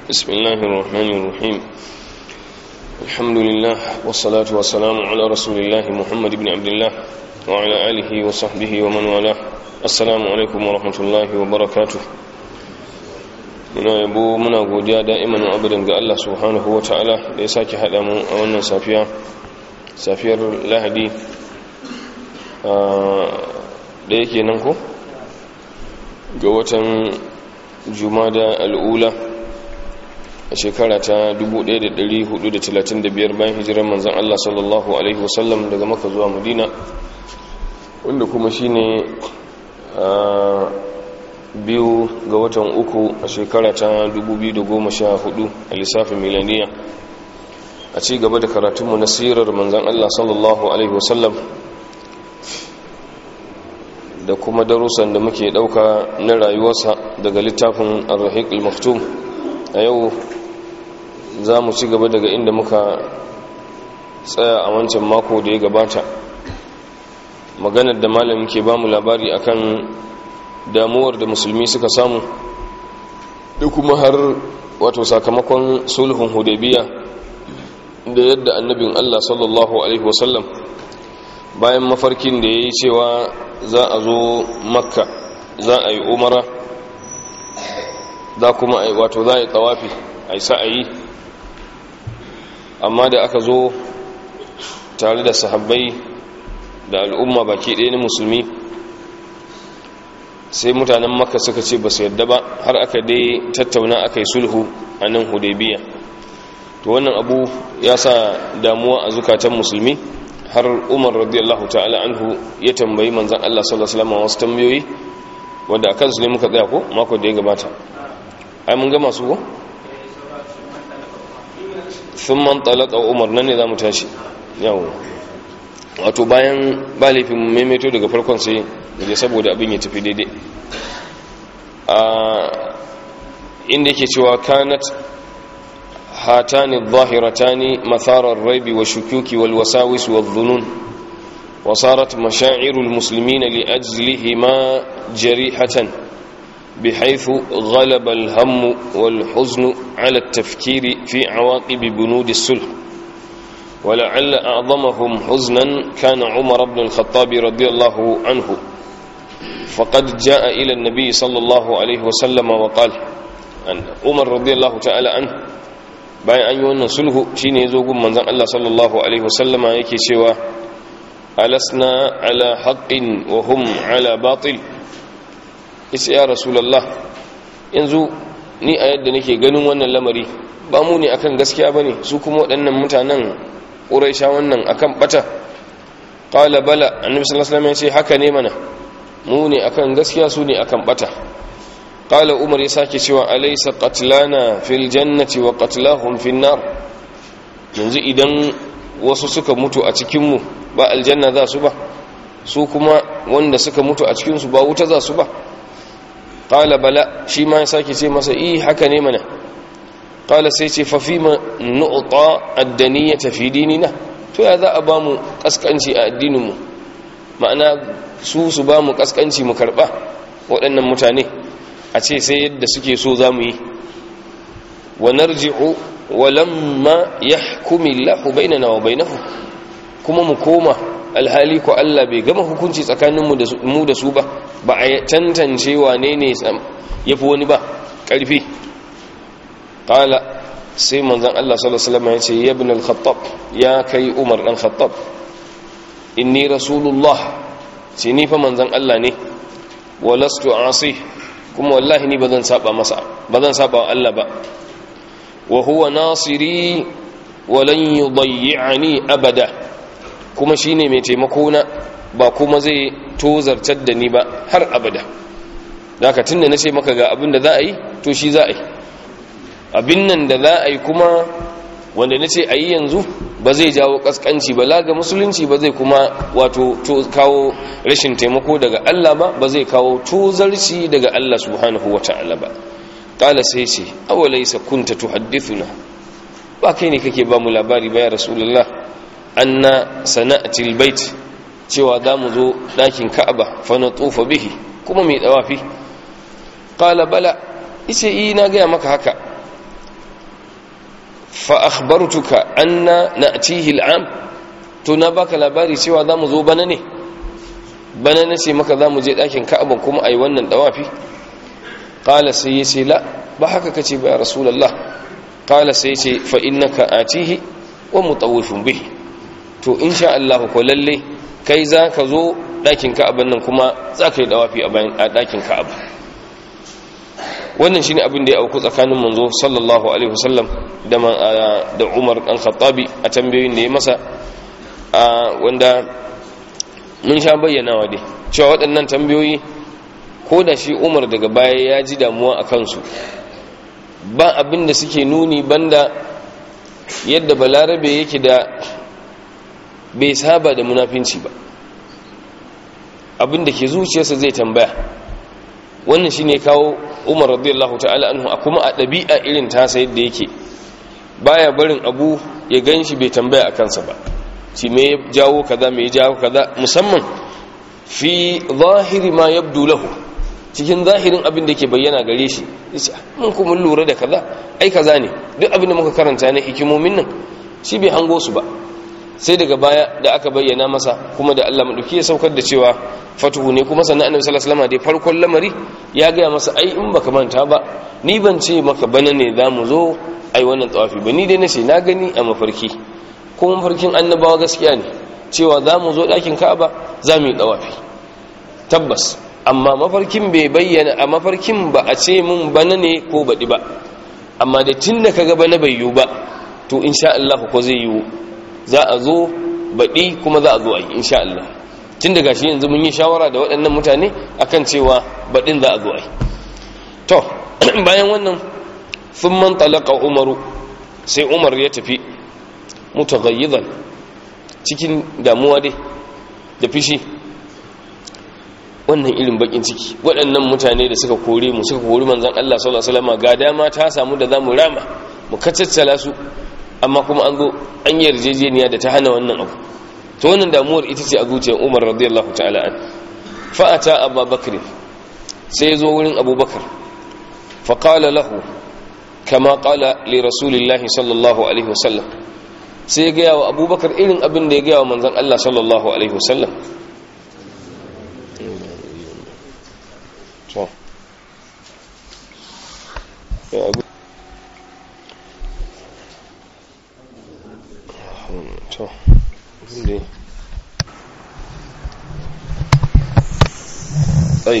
بسم الله الرحمن الرحيم الحمد لله والصلاة والسلام على رسول الله محمد بن عبد الله وعلى آله وصحبه ومن والاه السلام عليكم ورحمة الله وبركاته muna yabo muna godiya da'iman abadan ga Allah subhanahu wa ta'ala da ya sake haɗa mu a wannan safiya safiyar lahadi da yake nan ko ga watan jumada al'ula a shekara ta 1435 bayan hijirar manzan Allah sallallahu Alaihi wasallam daga maka zuwa madina wanda kuma shi ne biyu ga watan uku a shekara ta 2014 a lissafin milaniya a ci gaba da karatunmu na sirar manzan Allah sallallahu Alaihi wasallam da kuma darussan da muke dauka na rayuwarsa daga littafin ar-rahiq al-maktum a yau za mu ci gaba daga inda muka tsaya a wancan mako da ya gabata maganar da malamin ke ba mu labari akan damuwar da musulmi suka samu da kuma har wato sakamakon sulhun hudaybiya da yadda annabin Allah sallallahu alaihi wasallam bayan mafarkin da ya yi cewa za a zo makka za a yi umara za kuma a wato za a yi tsawafi a yi sa'ayi amma da aka zo tare da sahabbai da al'umma baki ɗaya na musulmi sai mutanen makka suka ce ba su yadda ba har aka dai tattauna aka yi sulhu a nan hudaybiya to wannan abu ya sa damuwa a zukatan musulmi har umar radiyallahu ta'ala anhu ya tambayi manzan Allah sallallahu alaihi wasallam wasu tambayoyi wanda akan su ne muka tsaya ko mako da ya gabata ai mun ga masu ko thumma talaqa umar nan ne zamu tashi yawo wato bayan ba laifin maimaito daga farkon sai da saboda abin ya tafi daidai a inda yake cewa kanat هاتان الظاهرتان مثار الريب والشكوك والوساوس والظنون وصارت مشاعر المسلمين لأجلهما جريحة بحيث غلب الهم والحزن على التفكير في عواقب بنود السلح ولعل أعظمهم حزنا كان عمر بن الخطاب رضي الله عنه فقد جاء إلى النبي صلى الله عليه وسلم وقال أن عمر رضي الله تعالى عنه bayan an yi wannan sulhu shine yazo gun manzon Allah sallallahu alaihi wasallama yake cewa alasna ala haqqin wa hum ala batil yace ya rasulullah yanzu ni a yadda nake ganin wannan lamari ba mu ne akan gaskiya bane su kuma waɗannan mutanen quraisha wannan akan bata qala bala annabi sallallahu alaihi wasallam yace haka ne mana mu ne akan gaskiya su ne akan bata قال عمر يساكي cewa alaysa qatlana fil jannati wa qatlahum fin nar yanzu idan wasu suka mutu a cikin mu ba aljanna za su ba su kuma wanda suka mutu a cikin su ba wuta za su ba qala bala shi ma yasaki ce masa eh haka ne mana qala sai ce fa fima nu'ta ad-daniyata fi dinina to ya za a ba mu kaskanci a addinin mu ma'ana su su ba mu kaskanci mu karba waɗannan mutane a ce sai yadda suke so za mu yi wa narji'u wa lamma yahkumi Allahu bainana wa bainahu kuma mu koma alhali ko Allah bai gama hukunci tsakanin mu da mu da su ba ba a tantance wane ne yafi wani ba karfi qala sai manzon Allah sallallahu alaihi wasallam ya ce ya ibn al-khattab ya kai Umar dan Khattab inni rasulullah ce ni fa manzon Allah ne walastu asih kuma wallahi ni bazan saba masa bazan saba wa Allah ba wa huwa nasiri wa lan yudayyi'ani abada kuma shine mai taimako na ba kuma zai tozartar da ni ba har abada daga tunda nace maka ga abin da za a yi to shi za a yi abin nan da za a yi kuma wanda nace a yi yanzu ba zai jawo kaskanci ba laga musulunci ba zai kuma wato kawo rashin taimako daga Allah ba ba zai kawo tozarci daga Allah subhanahu wata'ala ba kala sai ce awalaysa kunta tuhaddithuna ba kai ne kake ba mu labari ba ya rasulullah anna sana'ati albayt cewa za mu zo ɗakin ka'aba fa na tsufa bihi kuma mai dawafi qala bala ice yi na gaya maka haka fa akhbartuka anna na'tihi al'am to na baka labari cewa zamu zo bana ne bana ne ce maka zamu je dakin Ka'aba kuma ai wannan dawafi qala sai yace la ba haka kace ba ya rasulullah qala sai yace fa innaka atihi wa mutawwifun bihi to insha Allah ko lalle kai zaka zo dakin Ka'aba nan kuma zaka yi dawafi a bayan dakin Ka'aba wannan shine abin da ya auku tsakanin manzo sallallahu alaihi wasallam da da Umar dan Khattabi a tambayoyin da ya masa wanda mun sha bayyanawa dai cewa waɗannan tambayoyi ko da shi Umar daga baya ya ji damuwa a kansu ba abin da suke nuni banda yadda balarabe yake da bai saba da munafinci ba abin da ke zuciyarsa zai tambaya wannan shine kawo umar radiyallahu ta'ala anhu a kuma a ɗabi'a irin tasa yadda yake baya barin abu ya gan shi bai tambaya a kansa ba shi me ya jawo kaza me ya jawo kaza musamman fi zahiri ma yabdu lahu cikin zahirin abin da ke bayyana gare shi yace mun kuma lura da kaza ai kaza ne duk abin da muka karanta ne hikimomin nan shi bai hango su ba sai daga baya da aka bayyana masa kuma da Allah madauki ya saukar da cewa fatuhu ne kuma sannan annabi sallallahu alaihi wasallam da farkon lamari ya ga masa ai in baka manta ba ni ban ce maka bana ne zamu zo ai wannan tawafi ba ni dai nace na gani a mafarki kuma mafarkin annabawa gaskiya ne cewa zamu zo dakin Ka'aba zamu yi tawafi tabbas amma mafarkin bai bayyana a mafarkin ba a ce mun bana ne ko baɗi ba amma da tun da kaga bana bai yiwu ba to insha Allah ko zai yiwu za a zo baɗi kuma za a zo a yi insha Allah tun da gashi yanzu mun yi shawara da waɗannan mutane akan cewa baɗin za a zo a yi to bayan wannan sun man talaka umaru sai umar ya tafi mutaghayyizan cikin damuwa dai da fishi wannan irin bakin ciki waɗannan mutane da suka kore mu suka kori manzon Allah sallallahu alaihi wasallam ga dama ta samu da zamu rama mu kacaccala su amma kuma an zo an yi yarjejeniya da ta hana wannan abu to wannan damuwar ita ce a zuciyar Umar radiyallahu ta'ala an fa ata Abu Bakr sai zo wurin Abu Bakar fa qala lahu kama qala li rasulillahi sallallahu alaihi wasallam sai ya ga wa Abu Bakar irin abin da ya ga wa manzon Allah sallallahu alaihi wasallam to ya abu to inda طيب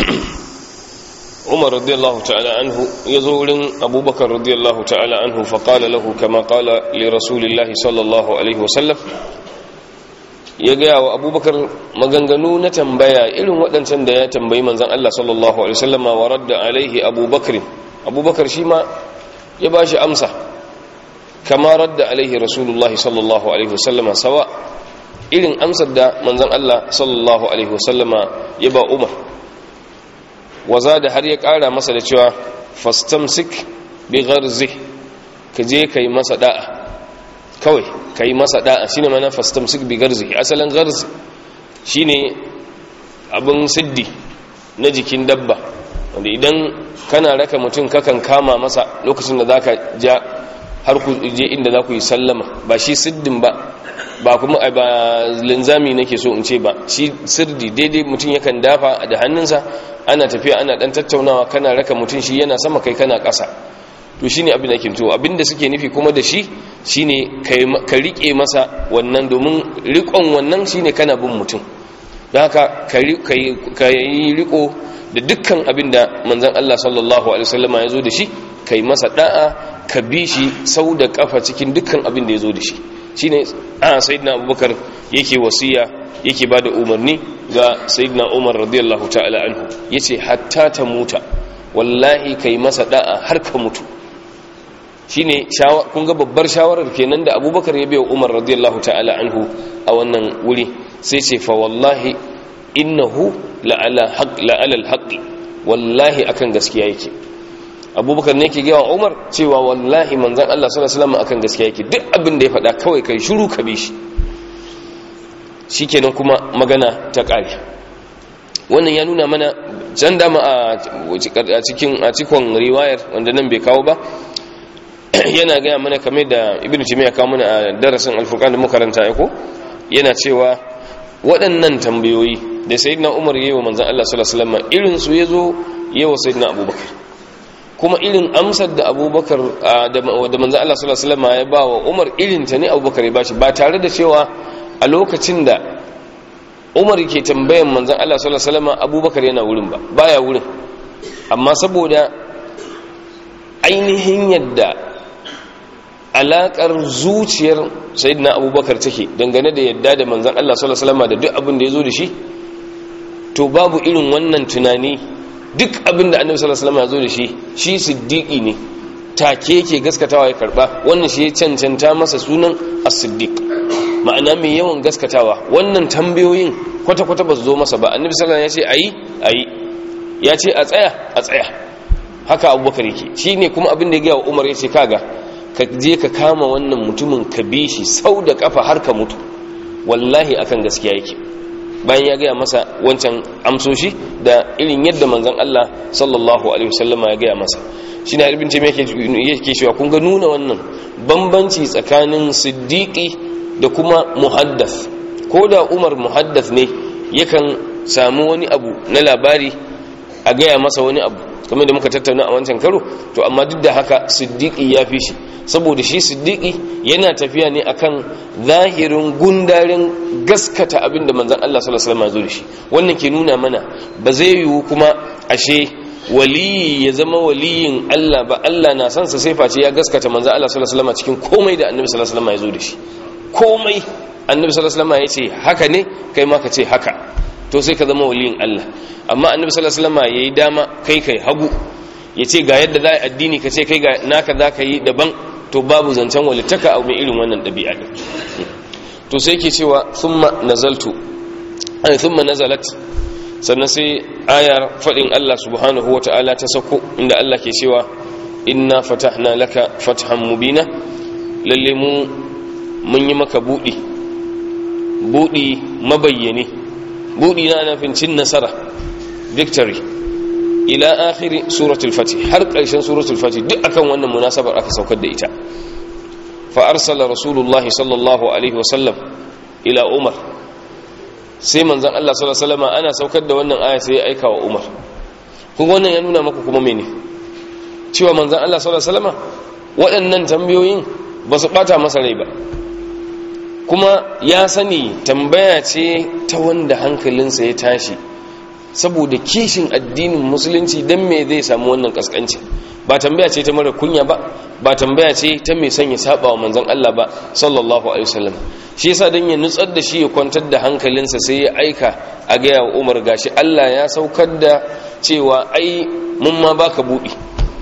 عمر رضي الله تعالى عنه يزور أبو بكر رضي الله تعالى عنه فقال له كما قال لرسول الله صلى الله عليه وسلم ya gaya wa abubakar maganganu na tambaya irin waɗancan da ya tambayi manzan Allah sallallahu Alaihi wasallama wa radda alaihi abubakar abubakar shi ma ya ba shi amsa kama radda alaihi rasulullahi sallallahu Alaihi wasallama sawa irin amsar da manzan Allah sallallahu Alaihi wasallama ya ba umar waza da har ya ƙara masa da cewa fastamsik bi gharzi ka je ka yi masa da'a kawai ka yi masa da'a shine mana fastamsik bi garzi asalin garzi shine abin siddi na jikin dabba wanda idan kana raka mutum kakan kama masa lokacin da zaka ja har ku je inda za ku yi sallama ba shi siddin ba ba kuma ba linzami nake so in ce ba shi sirdi daidai mutum yakan dafa da hannunsa ana tafiya ana dan tattaunawa kana raka mutum shi yana sama kai kana ƙasa to shine abin da ke to abinda suke nufi kuma da shi shine ka rike masa wannan domin rikon wannan shine kana bin mutum don haka ka yi riko da dukkan abin da manzan Allah sallallahu alaihi wasallama ya zo da shi ka yi masa da'a ka bi shi sau da kafa cikin dukkan abin da ya zo da shi shine a sayyidina abubakar yake wasiya yake ba da umarni ga sayyidina umar radiyallahu ta'ala anhu yace hatta ta muta wallahi kai masa da'a har ka mutu shine kun ga babbar shawarar kenan da abubakar ya biya umar radiyallahu ta'ala anhu a wannan wuri sai ce fa wallahi innahu la'ala haqq la'ala alhaqi wallahi akan gaskiya yake abubakar ne yake gawa umar cewa wallahi manzon Allah sallallahu alaihi wasallam akan gaskiya yake duk abin da ya faɗa kawai kai shiru ka bi shi shikenan kuma magana ta ƙare wannan ya nuna mana can dama a cikin a cikon riwayar wanda nan bai kawo ba yana gaya mana kamar da ibnu timiya kawo mana a darasin alfurqan da makaranta ya ko yana cewa waɗannan tambayoyi da sayyidina umar yayi wa manzon Allah sallallahu alaihi wasallam irin su yazo yayi wa sayyidina abubakar kuma irin amsar da abubakar da manzon Allah sallallahu alaihi wasallam ya ba wa umar irin ta ne abubakar ya bashi ba tare da cewa a lokacin da umar ke tambayan manzon Allah sallallahu alaihi wasallam abubakar yana wurin ba baya wurin amma saboda ainihin yadda alakar zuciyar sayyidina abubakar take dangane da yadda da manzan Allah sallallahu alaihi wasallam da duk abin da yazo da shi to babu irin wannan tunani duk abin da annabi sallallahu alaihi wasallam ya zo da shi shi siddiqi ne take yake gaskatawa ya karba wannan shi ya cancanta masa sunan as-siddiq ma'ana mai yawan gaskatawa wannan tambayoyin kwata-kwata ba su zo masa ba annabi sallallahu alaihi wasallam ya ce ayi ayi ya ce a tsaya a tsaya haka abubakar yake shine kuma abin da ya ga wa umar ya ce kaga ka je ka kama wannan mutumin ka bi shi sau da kafa har ka mutu wallahi akan gaskiya yake bayan ya gaya masa wancan amsoshi da irin yadda manzon Allah sallallahu alaihi wasallama ya gaya masa shine harbin ce yake yake cewa kun ga nuna wannan bambanci tsakanin siddiqi da kuma muhaddath ko da Umar muhaddath ne yakan samu wani abu na labari a gaya masa wani abu kamar da muka tattauna a wancan karo to amma duk da haka siddiqi ya fi shi saboda shi siddiqi yana tafiya ne akan zahirin gundarin gaskata abin da manzon Allah sallallahu alaihi wasallam ya zo da shi wannan ke nuna mana ba zai yiwu kuma ashe waliyi ya zama waliyin Allah ba Allah na san sa sai face ya gaskata manzon Allah sallallahu alaihi wasallam cikin komai da annabi sallallahu alaihi wasallam ya zo da shi komai annabi sallallahu alaihi wasallam ya ce haka ne kai ma ka ce haka to sai ka zama waliyin Allah amma annabi sallallahu alaihi wasallam yayi dama kai kai hagu yace ga yadda za a addini ka ce kai ga naka za ka yi daban to babu zancen walittaka a mai irin wannan ɗabi'a din to sai yake cewa thumma nazaltu ay thumma nazalat sannan sai ayar fadin Allah subhanahu wata'ala ta sako inda Allah ke cewa inna fatahna laka fathan mubina lalle mu mun yi maka budi budi mabayyane budi na nufin cin nasara victory ila akhiri suratul fatih har ƙarshen suratul fatih duk akan wannan munasabar aka saukar da ita fa arsala rasulullah sallallahu alaihi wasallam ila umar sai manzon Allah sallallahu alaihi wasallam ana saukar da wannan aya sai ya aika wa umar kun wannan ya nuna maka kuma mene cewa manzon Allah sallallahu alaihi wasallam waɗannan tambayoyin ba su bata masa rai ba kuma ya sani tambaya ce ta wanda hankalinsa ya tashi saboda kishin addinin musulunci don me zai samu wannan kaskanci ba tambaya ce ta mara kunya ba ba tambaya ce ta mai son ya saba wa manzon Allah ba sallallahu alaihi wasallam shi yasa dan ya nutsar da shi ya kwantar da hankalinsa sai ya aika a ga ya Umar gashi Allah ya saukar da cewa ai mun ma baka budi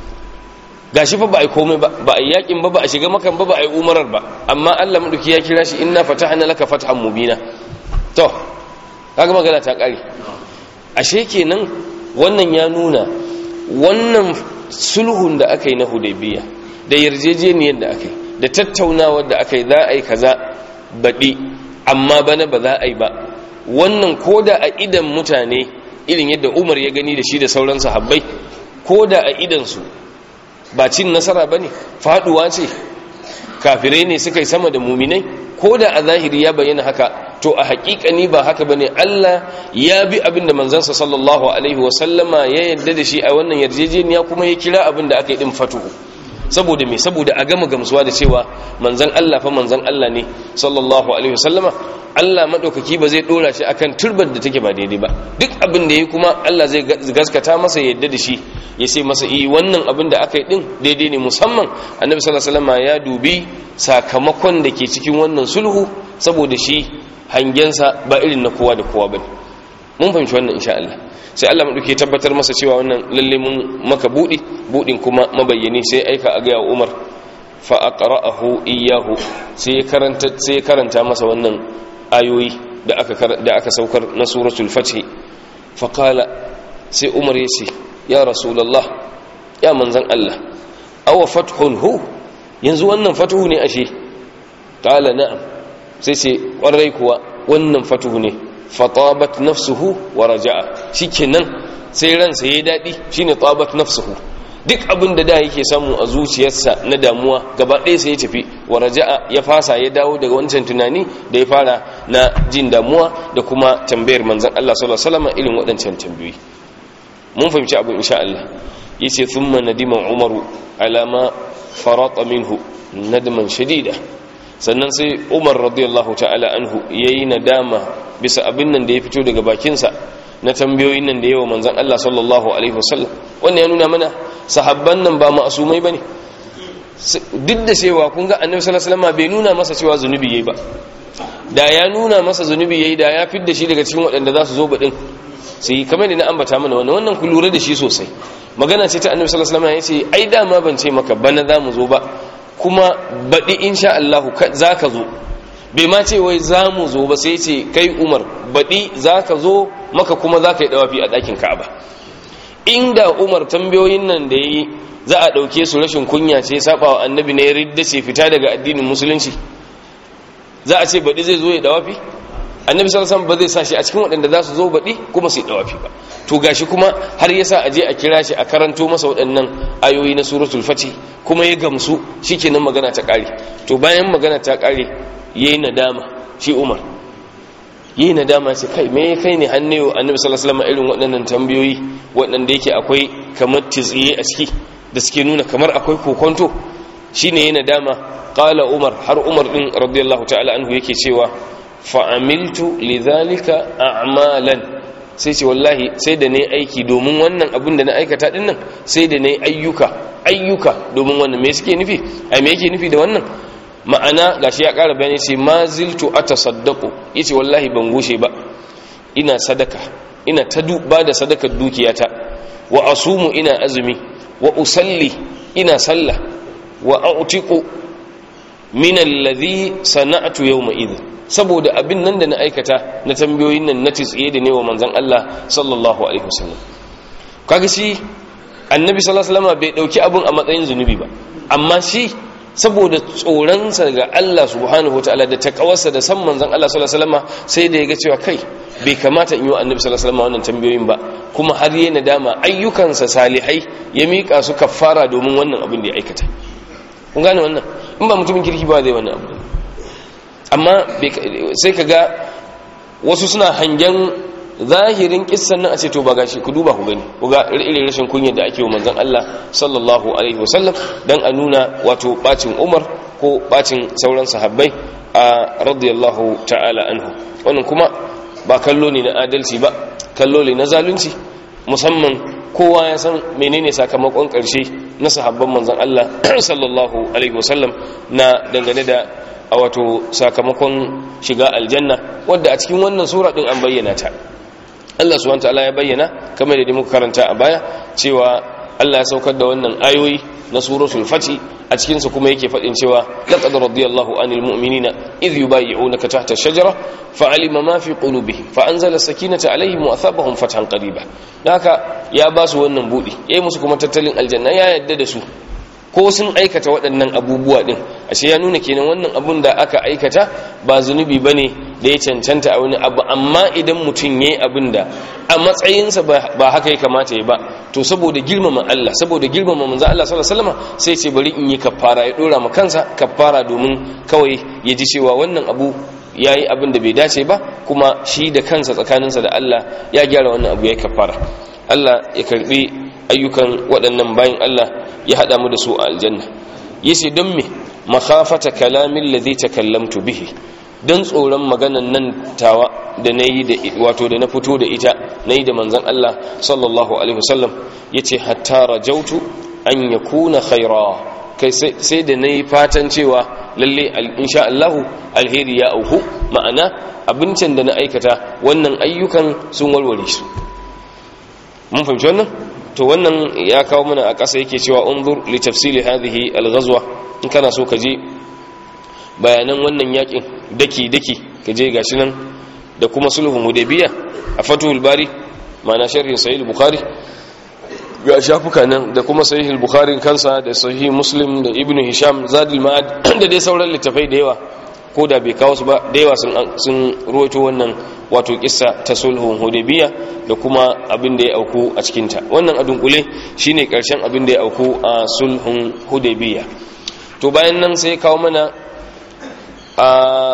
gashi fa ba ai komai ba ba ai yakin ba ba a shiga makan ba ba ai umarar ba amma Allah madauki ya kira shi inna fatahna laka fathan mubina to kaga magana ta kare ashe kenan wannan ya nuna wannan sulhun da aka yi na hudaybiya da yarjejeniyar da aka yi da tattaunawar da aka yi za a yi kaza baɗi amma bana ba za a yi ba wannan koda a idan mutane irin yadda umar ya gani da shi da sauran sahabbai koda a idansu ba cin nasara ba ne faɗuwa ce kafirai ne suka yi sama da muminai ko da a zahiri ya bayyana haka to a hakikani ba haka bane Allah ya bi abin da manzansa sallallahu alaihi wasallama ya yadda da shi a wannan yarjejeniya kuma ya kira abin da aka yi din fatuhu saboda me saboda a gama gamsuwa da cewa manzan Allah fa manzan Allah ne sallallahu alaihi wasallama Allah madaukaki ba zai dora shi akan turbar da take ba daidai ba duk abin da yayi kuma Allah zai gaskata masa yadda da shi ya ce masa eh wannan abin da aka yi din daidai ne musamman annabi sallallahu alaihi wasallama ya dubi sakamakon da ke cikin wannan sulhu saboda shi hangensa ba irin na kowa da kowa bane mun fahimci wannan insha Allah sai Allah mu duke tabbatar masa cewa wannan lalle mun maka budi budin kuma mabayyani sai aika a ga Umar fa aqra'ahu iyyahu sai karanta sai karanta masa wannan ayoyi da aka da aka saukar na suratul fath fa qala sai Umar yace ya rasulullah ya manzan Allah aw fathun hu yanzu wannan fatuhu ne ashe qala na'am sai sai kwarai kuwa wannan fatuhu ne fatabat nafsuhu wa raja'a shikenan sai ransa yayi dadi shine tabat nafsuhu duk abin da da yake samu a zuciyarsa na damuwa gaba ɗaya sai ya tafi wa raja'a ya fasa ya dawo daga wancan tunani da ya fara na jin damuwa da kuma tambayar manzon Allah sallallahu alaihi wasallam irin waɗancan tambayoyi mun fahimci abin insha Allah yace thumma nadima umaru alama farata minhu nadman shadida sannan sai umar radiyallahu ta'ala anhu yayi nadama bisa abin nan da ya fito daga bakinsa na tambayoyin nan da yawa manzon Allah sallallahu alaihi wasallam wannan ya nuna mana sahabban nan ba ma'asumai bane duk da cewa kun ga annabi sallallahu alaihi wasallam bai nuna masa cewa zunubi yayi ba da ya nuna masa zunubi yayi da ya fidda shi daga cikin waɗanda za su zo baɗin sai kamar da na ambata mana wannan wannan ku lura da shi sosai magana ce ta annabi sallallahu alaihi wasallam ya ce ai dama ban ce maka bana za mu zo ba kuma baɗi insha Allah za ka zo bai ma ce wai za mu zo ba sai ce kai umar baɗi za ka zo maka kuma za ka yi ɗawafi a ɗakin ka'aba inda umar tambayoyin nan da ya yi za a ɗauke su rashin kunya ce saba wa annabi na ya ridda ce fita daga addinin musulunci za a ce baɗi zai zo ya ɗawafi annabi sallallahu ba zai sa shi a cikin waɗanda za su zo baɗi kuma su yi ɗawafi ba to gashi kuma har yasa a je a kira shi a karanto masa waɗannan ayoyi na suratul fati kuma ya gamsu shikenan magana ta ƙare to bayan magana ta ƙare yayi nadama shi Umar yayi nadama ce kai me kai ne hannewa annabi sallallahu alaihi irin waɗannan tambayoyi waɗanda yake akwai kamar titsiye a ciki da suke nuna kamar akwai kokonto shine yayi nadama qala Umar har Umar din radiyallahu ta'ala anhu yake cewa fa'amiltu lidhalika a'malan sai ce wallahi sai da ne aiki domin wannan abin da na aikata din nan sai da ne ayyuka ayyuka domin wannan me suke nufi ai me yake nufi da wannan ma'ana gashi ya ƙara bayani ce ma ziltu atasaddaqu yace wallahi ban gushe ba ina sadaka ina ta ba da sadakar dukiyata wa asumu ina azumi wa usalli ina sallah wa a'tiqu min alladhi sana'tu yawma idhin saboda abin nan da na aikata na tambayoyin nan na tsiye da ne wa manzan Allah sallallahu alaihi wasallam kaga shi annabi sallallahu alaihi wasallam bai dauki abin a matsayin zunubi ba amma shi saboda tsoronsa ga Allah subhanahu wataala da takawarsa da san manzan Allah sallallahu alaihi wasallam sai da ya ga cewa kai bai kamata in yi wa annabi sallallahu alaihi wasallam wannan tambayoyin ba kuma har yayi nadama ayyukansa salihai ya mika su kaffara domin wannan abin da ya aikata kun gane wannan in ba mutumin kirki ba zai wannan abu amma sai ka ga wasu suna hangen zahirin kissan nan a ce to ba gashi ku duba ku gani ku ga irin rashin kunyar da ake wa manzon Allah sallallahu alaihi wasallam dan a nuna wato bacin Umar ko bacin sauran sahabbai a radiyallahu ta'ala anhu wannan kuma ba kallo ne na adalci ba kallo ne na zalunci musamman kowa ya san menene sakamakon karshe na sahabban manzon Allah sallallahu alaihi wasallam na dangane da a wato sakamakon shiga aljanna wadda a cikin wannan sura din an bayyana ta Allah subhanahu wataala ya bayyana kamar da muka karanta a baya cewa Allah ya saukar da wannan ayoyi na suratul fati a cikin su kuma yake fadin cewa laqad radiyallahu anil mu'minina idh yubayyi'unaka tahta ash-shajara fa'alima ma fi qulubihim fa anzala sakinata alaihim wa athabahum fathan qariba haka ya ba su wannan budi yayi musu kuma tattalin aljanna ya yadda da su ko sun aikata waɗannan abubuwa ɗin ashe ya nuna kenan wannan abun da aka aikata ba zunubi ba ne da ya cancanta a wani abu amma idan mutum ya yi abin da a matsayinsa ba haka ya kamata ya ba to saboda girmama Allah saboda girmama manzo Allah sallallahu alaihi wasallam sai ce bari in yi kafara ya dora ma kansa kafara domin kawai ya ji cewa wannan abu ya yi abin da bai dace ba kuma shi da kansa tsakaninsa da Allah ya gyara wannan abu ya yi kafara Allah ya karbi ayyukan waɗannan bayan Allah ya haɗa mu da su a aljanna yace don me makhafata kalamin ladhi takallamtu bihi dan tsoron maganan nan tawa da nayi da wato da na fito da ita nayi da manzon Allah sallallahu alaihi wasallam yace hatta rajautu an yakuna khaira kai sai da nayi fatan cewa lalle insha Allah alheri ya auhu ma'ana abincin da na aikata wannan ayyukan sun warware su mun fahimci wannan to wannan ya kawo mana a ƙasa yake cewa unzur li tafsili hadhihi al-ghazwa in kana so ka je bayanan wannan yakin daki daki ka je gashi nan da kuma sulhun hudaybiya a fatul bari ma'ana sharhin sahih bukhari ga shafuka nan da kuma sahih bukhari kansa da sahih muslim da ibnu hisham zadul ma'ad da dai sauran littafai da yawa ko da bai kawo su ba da yawa sun ruwaito wannan wato kissa ta sulhun hudaybiya da kuma abin da ya auku a cikinta wannan a dunkule shine karshen abin da ya auku a sulhun hudaybiya to bayan nan sai kawo mana a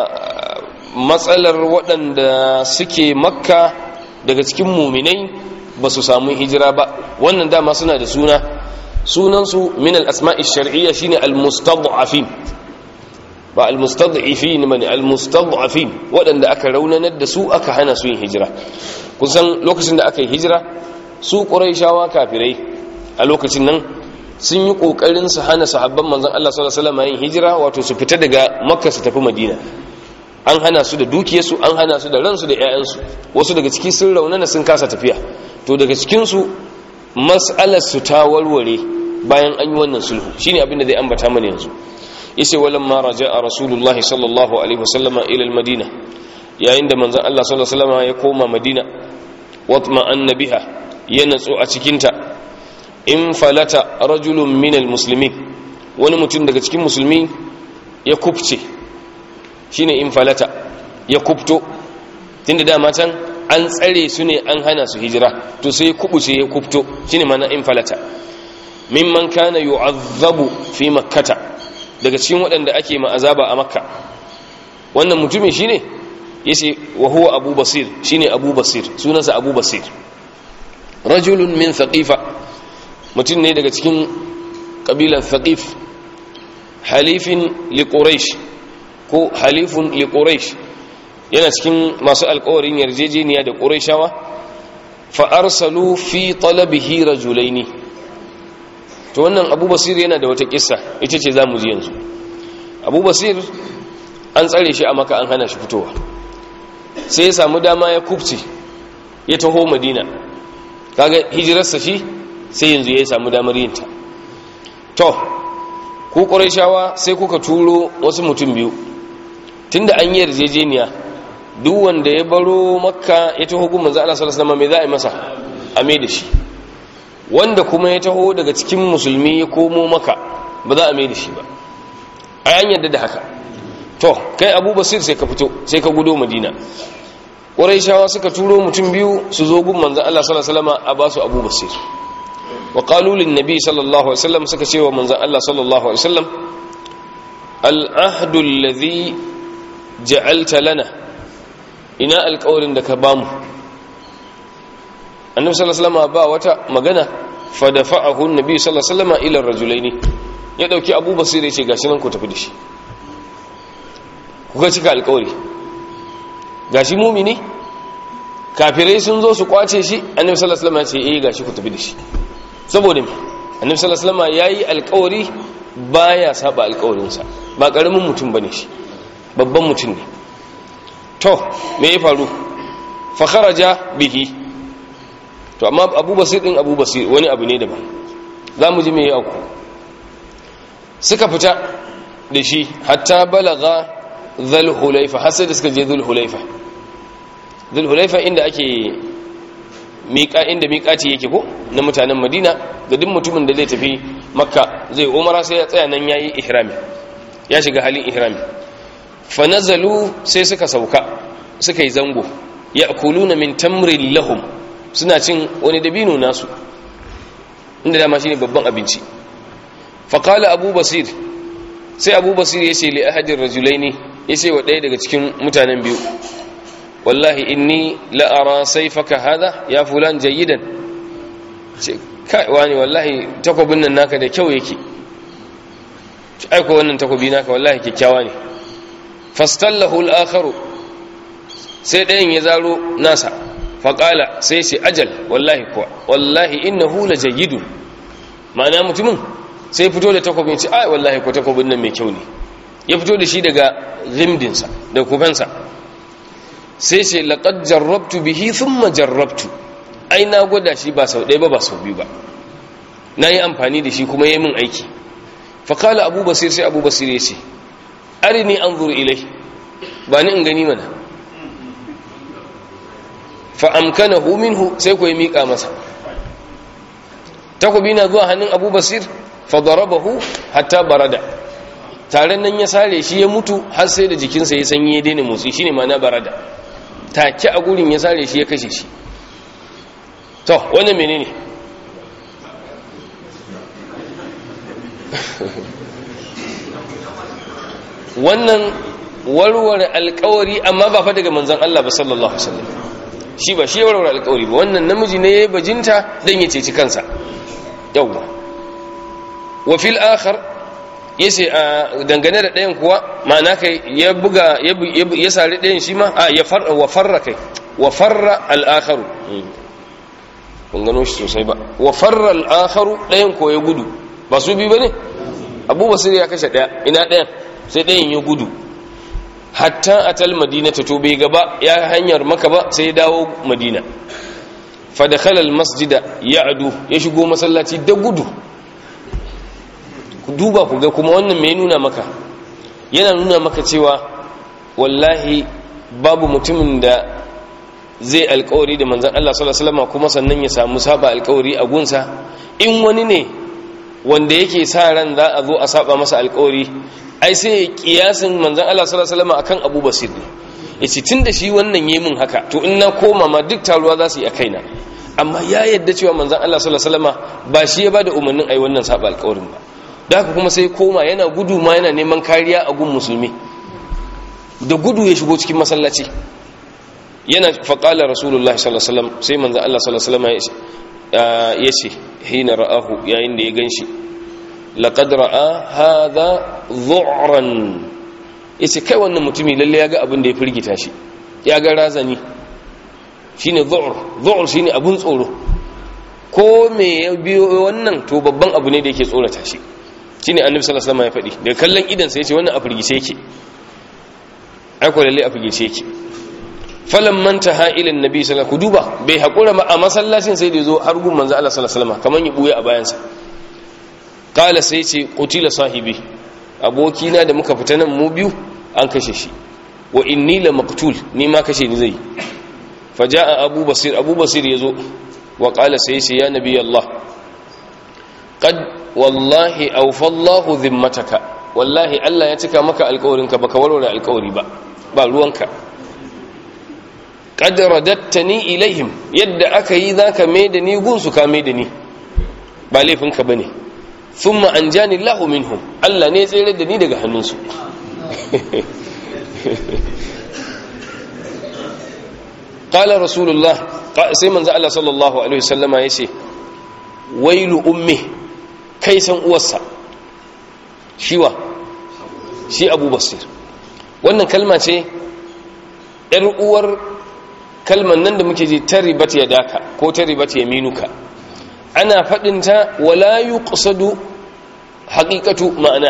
matsalar waɗanda suke makka daga cikin muminai ba su samu hijira ba wannan dama suna da suna sunansu min al-asma'i shar'iyya shine al-mustad'afin ba al-mustad'ifin bane al-mustad'afin waɗanda aka raunanar da su aka hana su yin hijira kusan lokacin da aka yi hijira su quraishawa kafirai a lokacin nan sun yi kokarin su hana sahabban manzon Allah sallallahu alaihi wasallam yin hijira wato su fita daga makka su tafi madina an hana su da dukiyarsu an hana su da ransu da 'ya'yansu wasu daga ciki sun raunana sun kasa tafiya to daga cikinsu mas'alarsu ta warware bayan an yi wannan sulhu shine abin da zai ambata mana yanzu yace walamma raja'a rasulullahi sallallahu alaihi wasallama ila almadina yayin da manzon Allah sallallahu alaihi wasallama ya koma madina watma annabiha ya natsu a cikin ta in falata rajulun min almuslimin wani mutum daga cikin musulmi ya kubce shine in falata ya kubto tunda dama can an tsare su ne an hana su hijira to sai kubuce ya kubto shine mana in falata mimman kana yu'azzabu fi makkata daga cikin waɗanda ake ma'azaba a makka wannan mutumin shine yace wa huwa abu basir shine abu basir sunansa abu basir rajulun min thaqifa mutum ne daga cikin kabilan thaqif halifin li quraish ko halifun li quraish yana cikin masu alkawarin yarjejeniya da ƙuraishawa fa'arsalu fi talabihi rajulaini to wannan abu basir yana da wata kissa ita ce za mu ji yanzu abu basir an tsare shi a maka an hana shi fitowa sai ya samu dama ya kubce ya taho madina kaga hijirarsa shi sai yanzu ya samu damar yinta to ku ƙuraishawa sai kuka turo wasu mutum biyu tunda an yi yarjejeniya duk wanda ya baro makka ya taho gun manzo Allah sallallahu alaihi wasallam me za a yi masa a mai da shi wanda kuma ya taho daga cikin musulmi ya komo maka ba za a mai da shi ba ai an yadda da haka to kai Abu Basir sai ka fito sai ka gudo Madina Quraishawa suka turo mutum biyu su zo gun manzo Allah sallallahu alaihi wasallam a ba su Abu Basir wa qalu lin nabi sallallahu alaihi wasallam suka ce wa manzo Allah sallallahu alaihi wasallam al ahdu alladhi ja'alta lana ina alkawarin da ka bamu annabi sallallahu alaihi wasallam ba wata magana fa dafa'ahu annabi sallallahu alaihi wasallam ila rajulaini ya dauki Abu Basir ya ce gashi nan ku tafi da shi kuka cika alkawari gashi mumini kafirai sun zo su kwace shi annabi sallallahu alaihi wasallam ya ce eh gashi ku tafi da shi saboda me annabi sallallahu alaihi wasallam yayi alkawari baya saba alkawarinsa ba karamin mutum bane shi babban mutum ne to me ya faru fa kharaja bihi to amma Abu Basir din Abu Basir wani abu ne daban zamu ji me ya auku suka fita da shi hatta balaga dhul hulaifa har sai da suka je dhul hulaifa dhul hulaifa inda ake miƙa inda miƙaci yake ko na mutanen Madina ga duk mutumin da zai tafi Makka zai umara sai ya tsaya nan yayi ihrami ya shiga halin ihrami fa nazalu sai suka sauka suka yi zango ya'kuluna min tamrin lahum suna cin wani dabino nasu inda dama shine babban abinci fa qala abu basir sai abu basir ya ce li ahadin rajulaini ya ce wa ɗaya daga cikin mutanen biyu wallahi inni la'ara saifaka hada ya fulan jayyidan ce kai wani wallahi takwabin nan naka da kyau yake aiko wannan takwabi naka wallahi kyakkyawa ne fastallahu al-akharu sai ɗayan ya zaro nasa faƙala sai ce ajal wallahi kuwa wallahi innahu la jayyidun ma'ana mutumin sai fito da takwabin ce ai wallahi ko takwabin nan mai kyau ne ya fito da shi daga rimdinsa da kufansa sai ce laqad jarrabtu bihi thumma jarrabtu ai na gwada shi ba sau ɗaya ba ba sau biyu ba na yi amfani da shi kuma yi min aiki faƙala abu basir sai abu basir ya ce arini anzur ilai ba ni in gani mana fa'amkanahu minhu sai ku yi miƙa masa takobi na zuwa hannun abu basir fadarabahu hatta barada taron nan ya sare shi ya mutu har sai da jikinsa ya sanyi ya daina motsi shine ma'ana barada take a gurin ya sare shi ya kashe shi to wannan menene wannan warware alkawari amma ba fa daga manzon Allah ba sallallahu alaihi wasallam shi ba shi warware alkawari ba wannan namiji ne yayi bajinta dan ya ceci kansa yawa wa fil akhar yace a dangane da ɗayan kuwa ma'ana kai ya buga ya sari ɗayan shi ma a ya farra wa farra kai wa farra al-akharu kun gano shi sosai ba wa farra al-akharu ɗayan ko ya gudu ba su bi bane Abu Basir ya kashe ɗaya ina ɗayan sai ɗayan ya gudu hatta atal madina ta to bai gaba ya hanyar maka ba sai ya dawo madina fa dakhala al-masjida ya'du ya shigo masallaci da gudu ku duba ku ga kuma wannan mai nuna maka yana nuna maka cewa wallahi babu mutumin da zai alkawari da manzan Allah sallallahu alaihi wasallam kuma sannan ya samu saba alkawari a gunsa in wani ne wanda yake sa ran za a zo a saba masa alkawari ai sai ya kiyasin manzan Allah sallallahu alaihi wasallam akan Abu Basir ne yace tunda shi wannan yayi min haka to in na koma ma duk taruwa za su yi a kaina amma ya yadda cewa manzan Allah sallallahu alaihi wasallam ba shi ya bada umarnin ai wannan saba alkawarin ba da haka kuma sai koma yana gudu ma yana neman kariya a gun musulmi da gudu ya shigo cikin masallaci yana faƙalar rasulullah sallallahu alaihi wasallam sai manzan Allah sallallahu alaihi wasallam ya ce hina ra'ahu yayin da ya ganshi laqad ra'a hadha dhu'ran yace kai wannan mutumi lalle ya ga abin da ya firgita shi ya ga razani shine dhu'r dhu'r shine abun tsoro ko me ya biyo wannan to babban abu ne da yake tsorata shi shine annabi sallallahu alaihi wasallam ya faɗi daga kallon idan sai ya ce wannan a firgice yake ai ko lalle a firgice yake falan manta ha'ilin nabi sallallahu ku duba bai hakura ma a masallacin sai da zo har gun manzo Allah sallallahu alaihi wasallam kaman ya buye a bayan sa qala sai ce qutila sahibi abokina da muka fita nan mu biyu an kashe shi wa inni la maqtul ni ma kashe ni zai faja'a abu basir abu basir yazo wa qala sai ce ya nabi Allah qad wallahi awfallahu dhimmataka wallahi Allah ya cika maka alƙawarinka baka warware alƙawari ba ba ruwanka qad radattani ilaihim yadda aka yi zaka mai da ni gunsu ka mai da ni ba laifinka bane thumma anjani Allahu minhum Allah ne ya tsere da ni daga hannunsu qala rasulullah sai manzo Allah sallallahu alaihi wasallama yace wailu ummi kai san uwarsa shiwa shi abu basir wannan kalma ce ‘yar uwar kalman nan da muke ji ta ribat ya daka ko ta ribat ya minuka ana faɗinta wala yi ƙusadu haƙiƙatu ma'ana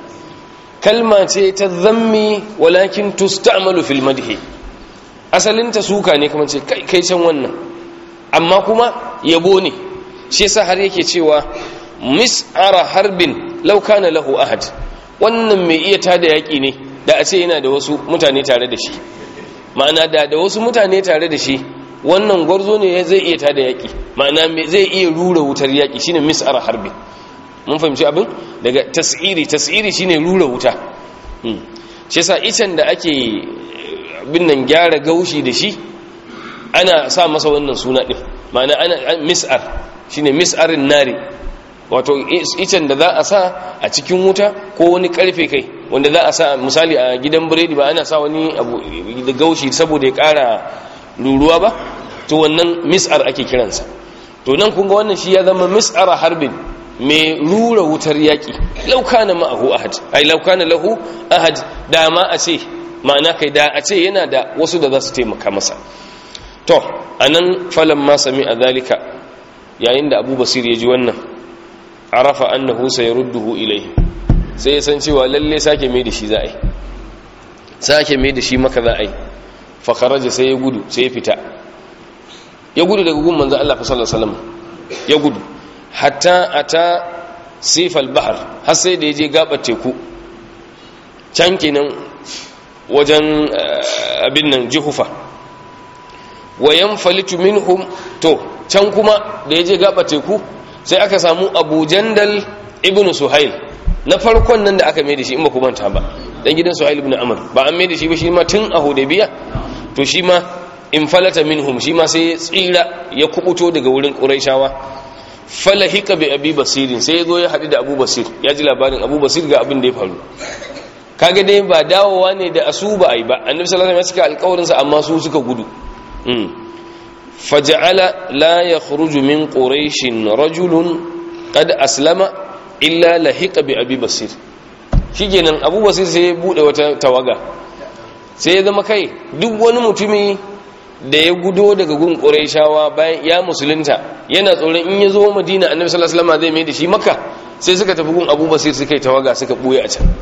kalma ce ta zammi walakin tusta'malu fil madhi asalinta suka ne kamar ce kai kai can wannan amma kuma yabo ne shi yasa har yake cewa mis'ara harbin law kana lahu ahad wannan mai iya tada yaki ne da a ce yana da wasu mutane tare da shi ma'ana da da wasu mutane tare da shi wannan gwarzo ne zai iya tada yaki ma'ana zai iya rura wutar yaki shine mis'ara harbin mun fahimci abin daga tas'iri tas'iri shine rura wuta shi yasa icen da ake bin nan gyara gaushi da shi ana sa masa wannan suna din ma'ana ana mis'ar shine mis'arin nari wato icen da za a sa a cikin wuta ko wani karfe kai wanda za a sa misali a gidan biredi ba ana sa wani abu da gaushi saboda ya kara ruruwa ba to wannan mis'ar ake kiransa to nan kun ga wannan shi ya zama mis'ara harbin mai rura wutar yaƙi laukana ma'ahu ahad ai laukana lahu ahad dama a ce ma'ana kai da a ce yana da wasu da za su taimaka masa to anan falan ma sami a zalika yayin da abu basir ya ji wannan arafa annahu sayarudduhu ilayhi sai ya san cewa lalle sake mai da shi za a yi sake mai da shi maka za a yi fa kharaja sai ya gudu sai ya fita ya gudu daga gun manzo Allah sallallahu alaihi wasallam ya gudu hatta ata sifal bahar har sai da ya je gabar teku can kenan wajen abin nan jihufa wa yanfalitu minhum to can kuma da ya je gabar teku sai aka samu abu jandal ibn suhail na farkon nan da aka mai da shi in ba ku manta ba dan gidan suhail ibn amr ba an mai da shi ba shi ma tun a hudaybiya to shi ma in falata minhum shi ma sai ya tsira ya kubuto daga wurin quraishawa falahika bi abi basirin sai ya zo ya haɗu da abu basir ya ji labarin abu basir ga abin da ya faru kaga dai ba dawowa ne da asu ba ai ba annabi sallallahu alaihi wasallam ya cika alƙawarinsa amma su suka gudu faja'ala la yakhruju min quraishin rajulun qad aslama illa lahiqa bi abi basir shikenan abu basir sai ya bude wata tawaga sai ya zama kai duk wani mutumi da ya gudo daga gun quraishawa bayan ya musulunta yana tsoron in ya zo madina annabi sallallahu alaihi wasallam zai mai da shi makka sai suka tafi gun abu basir suka yi tawaga suka buye a can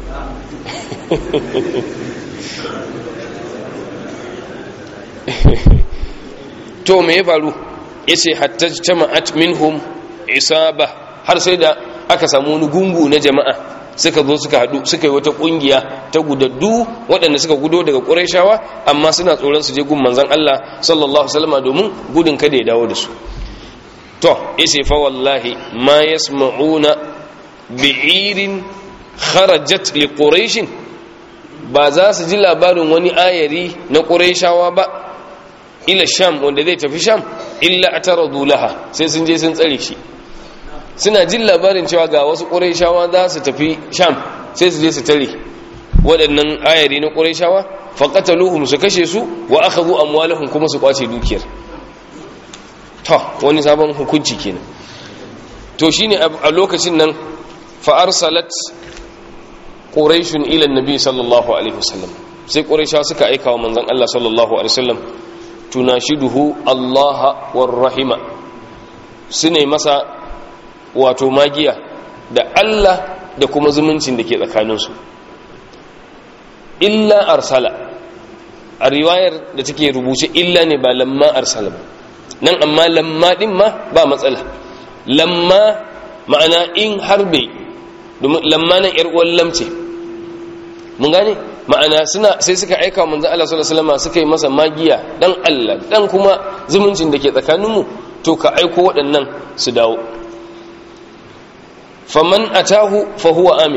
to me ya faru yace hatta jama'at minhum isaba har sai da aka samu wani gungu na jama'a suka zo suka hadu suka yi wata kungiya ta gudaddu waɗanda suka gudo daga Qurayshawa amma suna tsoron su je gun manzon Allah sallallahu alaihi wasallam domin gudun kada ya dawo da su to yace fa wallahi ma yasma'una bi'irin kharajat li quraish ba za su ji labarin wani ayari na Qurayshawa ba ila sham wanda zai tafi sham illa ataradu laha sai sun je sun tsare shi suna jin labarin cewa ga wasu ƙurayshawa za su tafi sham sai su je su tare waɗannan ayari na ƙurayshawa faqataluhum su kashe su wa akhadhu amwalahum kuma su kwace dukiyar to wani sabon hukunci kenan to shine a lokacin nan fa arsalat quraishun ila annabi sallallahu alaihi wasallam sai qurayshawa suka aika wa manzon Allah sallallahu alaihi wasallam tunashiduhu Allah war rahima sune masa wato magiya da Allah da kuma zumuncin da ke tsakaninsu illa arsala a riwayar da take rubuce illa ne ba lamma arsala ba nan amma lamma din ma ba matsala lamma ma'ana in harbe domin lamma nan yar uwan lamce mun gane ma'ana suna sai suka aika wa manzon Allah sallallahu alaihi wasallam suka yi masa magiya dan Allah dan kuma zumuncin da ke tsakaninmu to ka aiko waɗannan su dawo faman atahu fa huwa amin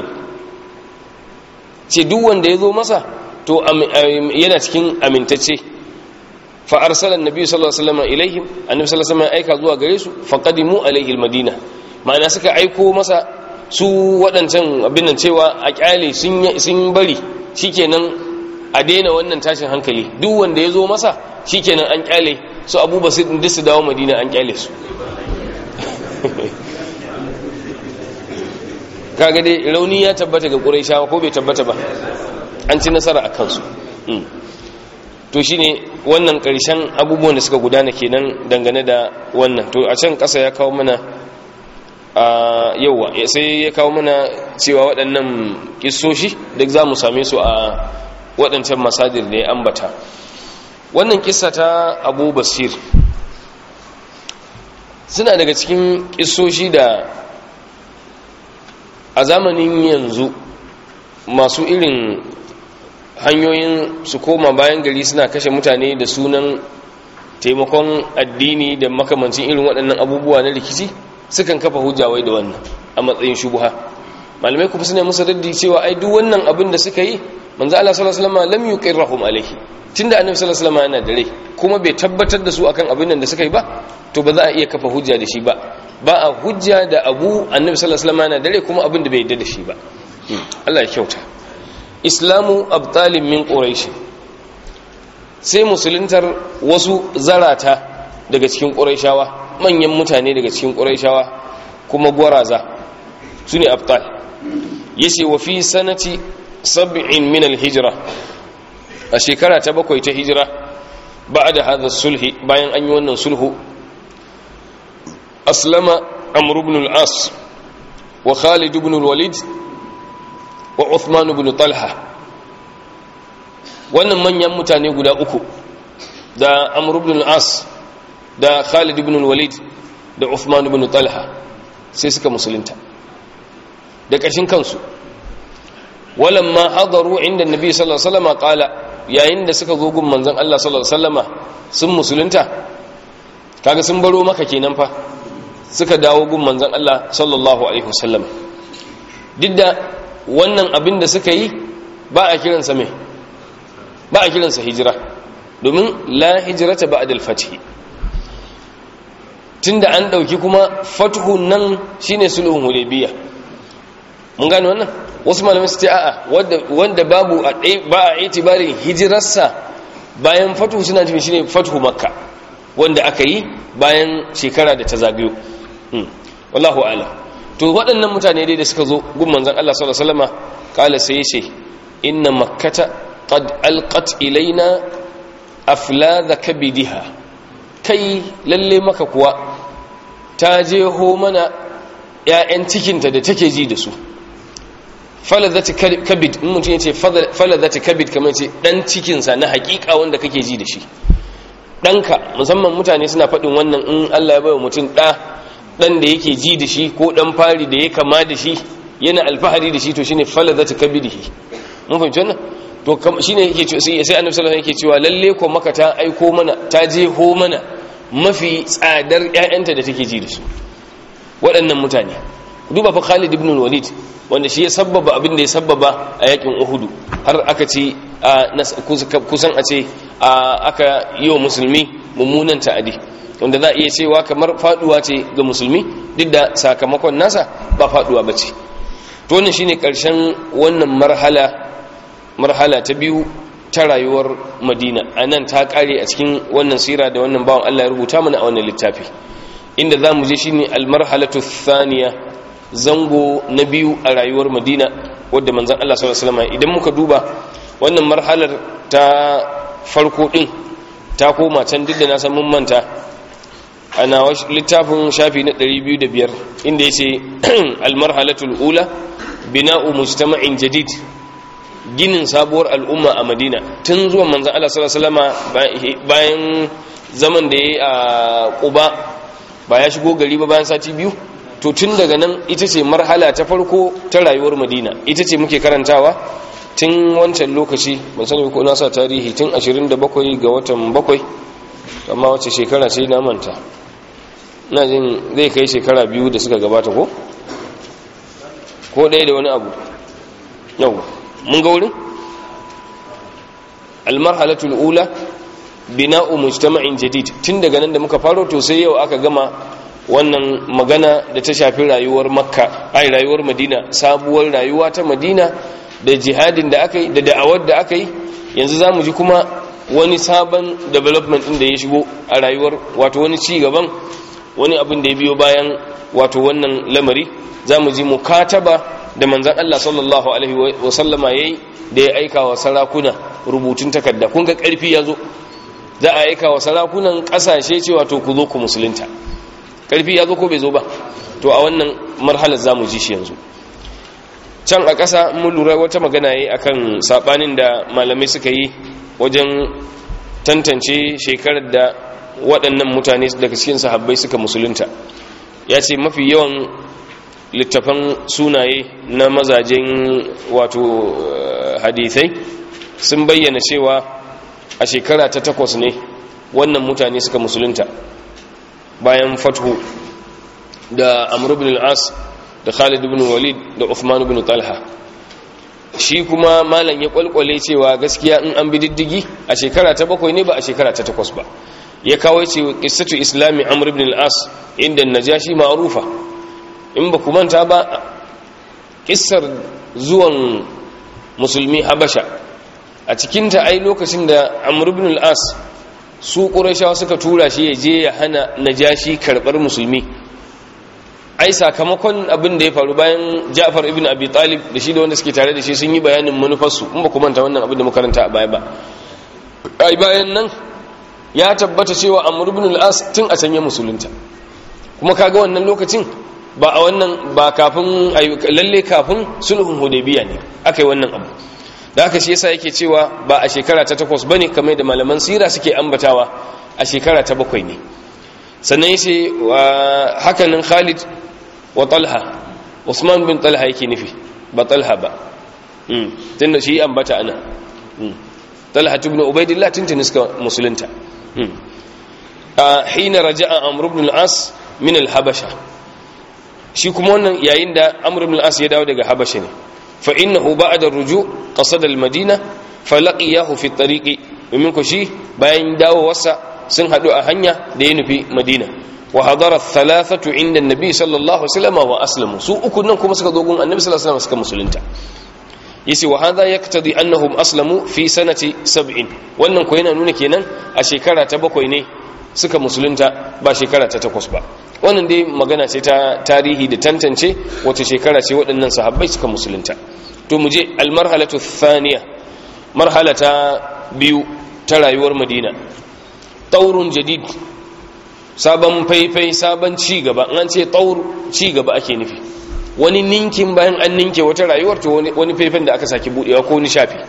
ce duk wanda ya zo masa to yana cikin amintacce fa arsala annabi sallallahu alaihi wasallam ilaihim annabi sallallahu alaihi wasallam aika zuwa gare su fa qadimu alaihi almadina ma'ana suka aiko masa su waɗancan abin nan cewa a kyale sun bari shikenan a daina wannan tashin hankali duk wanda ya zo masa shikenan an kyale su abu basit duk su dawo madina an kyale su kaga dai rauni ya tabbata ga ƙuraishawa ko bai tabbata ba an ci nasara a kansu to shine wannan ƙarshen abubuwan da suka gudana kenan dangane da wannan to a can ƙasa ya kawo mana a yauwa sai ya kawo mana cewa waɗannan ƙisoshi duk za mu same su a waɗancan masadir da ya ambata wannan ƙisa ta abu basir suna daga cikin ƙisoshi da a zamanin yanzu masu irin hanyoyin su koma bayan gari suna kashe mutane da sunan taimakon addini da makamancin irin waɗannan abubuwa na rikici sukan kafa hujjawai da wannan a matsayin shubuha malamai kuma suna musu raddi cewa ai duk wannan abin da suka yi manzo Allah sallallahu alaihi wasallam lam yuqirrahum alaihi tunda annabi sallallahu alaihi wasallam yana da rai kuma bai tabbatar da su akan abin nan da suka yi ba to ba za a iya kafa hujja da shi ba ba a hujja da abu annabi sallallahu alaihi wasallam yana da rai kuma abin da bai yarda da shi ba Allah ya kyauta islamu abtalin min quraish sai musuluntar wasu zarata daga cikin quraishawa manyan mutane daga cikin quraishawa kuma gwaraza sune abtal yace wa fi sanati sab'in min al-hijra a shekara ta bakwai ta hijira ba'da hadha sulhi bayan an yi wannan sulhu aslama amr ibn al-as wa khalid ibn al-walid wa uthman ibn talha wannan manyan mutane guda uku da amr ibn al-as da khalid ibn al-walid da uthman ibn talha sai suka musulunta da ƙashin kansu walamma hadaru inda nabi sallallahu alaihi wasallam qala yayin da suka zo gun manzon Allah sallallahu alaihi wasallama sun musulunta kaga sun baro maka kenan fa suka dawo gun manzon Allah sallallahu alaihi wasallam duk da wannan abin da suka yi ba a kiransa mai ba a kiransa hijira domin la hijirata ba adal fathi tunda an dauki kuma fathu nan shine sulhun hudaybiya mun gane wannan wasu malamai su ce a'a wanda babu ba a itibarin hijirarsa bayan fathu suna nufin shine fathu makka wanda aka yi bayan shekara da ta zagayo wallahu a'lam to waɗannan mutane dai da suka zo gun manzon Allah sallallahu alaihi wasallama kala sai yace inna makkata qad alqat ilaina afladha kabidiha kai lalle maka kuwa ta je ho mana ƴaƴan cikinta da take ji da su faladhati kabid in mutum yace faladhati kabid kamar ce dan cikin sa na hakika wanda kake ji da shi danka musamman mutane suna faɗin wannan in Allah ya bawa mutum ɗa dan da yake ji da shi ko dan fari da ya kama da shi yana alfahari da shi to shine faladhati kabidihi mun fahimci wannan to shine yake cewa sai sai annabi sallallahu alaihi yake cewa lalle ko maka ta aiko mana ta je ho mana mafi tsadar ƴaƴanta da take ji da su waɗannan mutane duba fa Khalid ibn Walid wanda shi ya sabbaba abin da ya sabbaba a yakin Uhud har aka ce kusan a ce aka yi wa musulmi mummunan ta'adi wanda za a iya cewa kamar faduwa ce ga musulmi duk da sakamakon nasa ba faduwa ba ce to wannan shine karshen wannan marhala marhala ta biyu ta rayuwar madina a nan ta kare a cikin wannan sira da wannan bawan allah ya rubuta mana a wannan littafi inda za mu je shine almarhalatu thaniya zango na biyu a rayuwar madina wadda manzan allah sallallahu alaihi wasallam idan muka duba wannan marhalar ta farko din ta koma can duk da na san mun manta ana littafin shafi na 205 inda yace almarhalatul ula bina'u mujtama'in jadid ginin sabuwar al'umma a madina tun zuwan manzan Allah sallallahu bayan zaman da ya yi a ƙuba ba ya shigo gari ba bayan sati biyu to tun daga nan ita ce marhala ta farko ta rayuwar madina ita ce muke karantawa tun wancan lokaci ban sani ko na sa tarihi tun 27 ga watan 7 amma wace shekara ce na manta na jin zai kai shekara biyu da suka gabata ko ko ɗaya da wani abu yau mun ga wurin almarhalatul ula bina'u mujtama'in jadid tun daga nan da muka faro to sai yau aka gama wannan magana da ta shafi rayuwar makka ai rayuwar madina sabuwar rayuwa ta madina da jihadin da aka yi da da'awar da aka yi yanzu za mu ji kuma wani sabon development ɗin da ya shigo a rayuwar wato wani ci gaban wani abin da ya biyo bayan wato wannan lamari za mu ji mukataba da manzan Allah sallallahu Alaihi wasallama ya yi da ya aika wa sarakuna rubutun takarda kun ga ƙarfi ya zo za a aika wa sarakunan ƙasashe cewa to ku zo ku musulunta ƙarfi ya zo ko bai zo ba to a wannan marhalar za mu ji shi yanzu can a ƙasa mun lura wata magana yi akan saɓanin da malamai suka yi wajen tantance shekarar da waɗannan mutane daga cikin sahabbai suka musulunta ya ce mafi yawan littafan sunaye na mazajen wato hadithai sun bayyana cewa a shekara ta takwas ne wannan mutane suka musulunta bayan fathu da amr ibn al-as da khalid ibn walid da uthman ibn talha shi kuma malam ya kwalkwale cewa gaskiya in an bi diddigi a shekara ta bakwai ne ba a shekara ta takwas ba ya kawo ce qissatu islami amr ibn al-as inda najashi ma'rufa in ba ku manta ba kissar zuwan musulmi habasha a cikinta ai lokacin da amr ibn al-as su qurayshawa suka tura shi ya je ya hana najashi karbar musulmi ai sakamakon abin da ya faru bayan Ja'far ibn Abi Talib da shi da wanda suke tare da shi sun yi bayanin manufarsu in ba ku manta wannan abin da makaranta a baya ba ai bayan nan ya tabbata cewa Amr ibn al-As tun a sanya musulunta kuma kaga wannan lokacin ba a wannan ba kafin lalle kafin sulhun Hudaybiya ne akai wannan abu da haka shi yasa yake cewa ba a shekara ta takwas bane kamar da malaman sira suke ambatawa a shekara ta bakwai ne sannan yace hakanan Khalid wa talha usman bin talha yake nufi ba talha ba tun da shi ambata ana talha ibn ubaidillah tuntuni suka musulunta a hina raja'a amr ibn al-as min al-habasha shi kuma wannan yayin da amr ibn al-as ya dawo daga habasha ne fa innahu ba'da ruju qasada al-madina falaqiyahu fi tariqi domin ku shi bayan dawowarsa sun hadu a hanya da ya nufi madina wa hadara thalathatu inda annabi sallallahu alaihi wasallam wa aslamu su uku nan kuma suka zo gun annabi sallallahu alaihi wasallam suka musulunta yace wa hadha yaqtadi annahum aslamu fi sanati 70 wannan ko yana nuna kenan a shekara ta bakwai ne suka musulunta ba shekara ta takwas ba wannan dai magana ce ta tarihi da tantance wace shekara ce waɗannan sahabbai suka musulunta to mu je almarhalatu thaniya marhala ta biyu ta rayuwar madina taurun jadid sabon faifai sabon ci gaba an ce taur ci gaba ake nufi wani ninkin bayan an ninke wata rayuwar to wani faifan da aka saki budewa ko ni shafi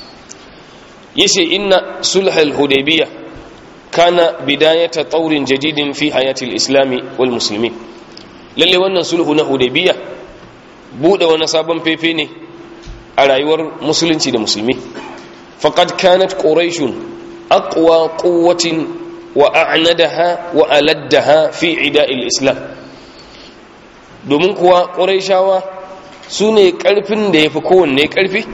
yace inna sulhal hudaybiyah kana bidayata taurin jadidin fi hayatil islami wal muslimin lalle wannan sulhu na hudaybiyah bude wani sabon fefe ne a rayuwar musulunci da musulmi faqad kanat quraishun aqwa quwwatin wa a'nadaha wa aladdaha fi ida'il islam domin kuwa quraishawa sune karfin da yafi kowanne karfi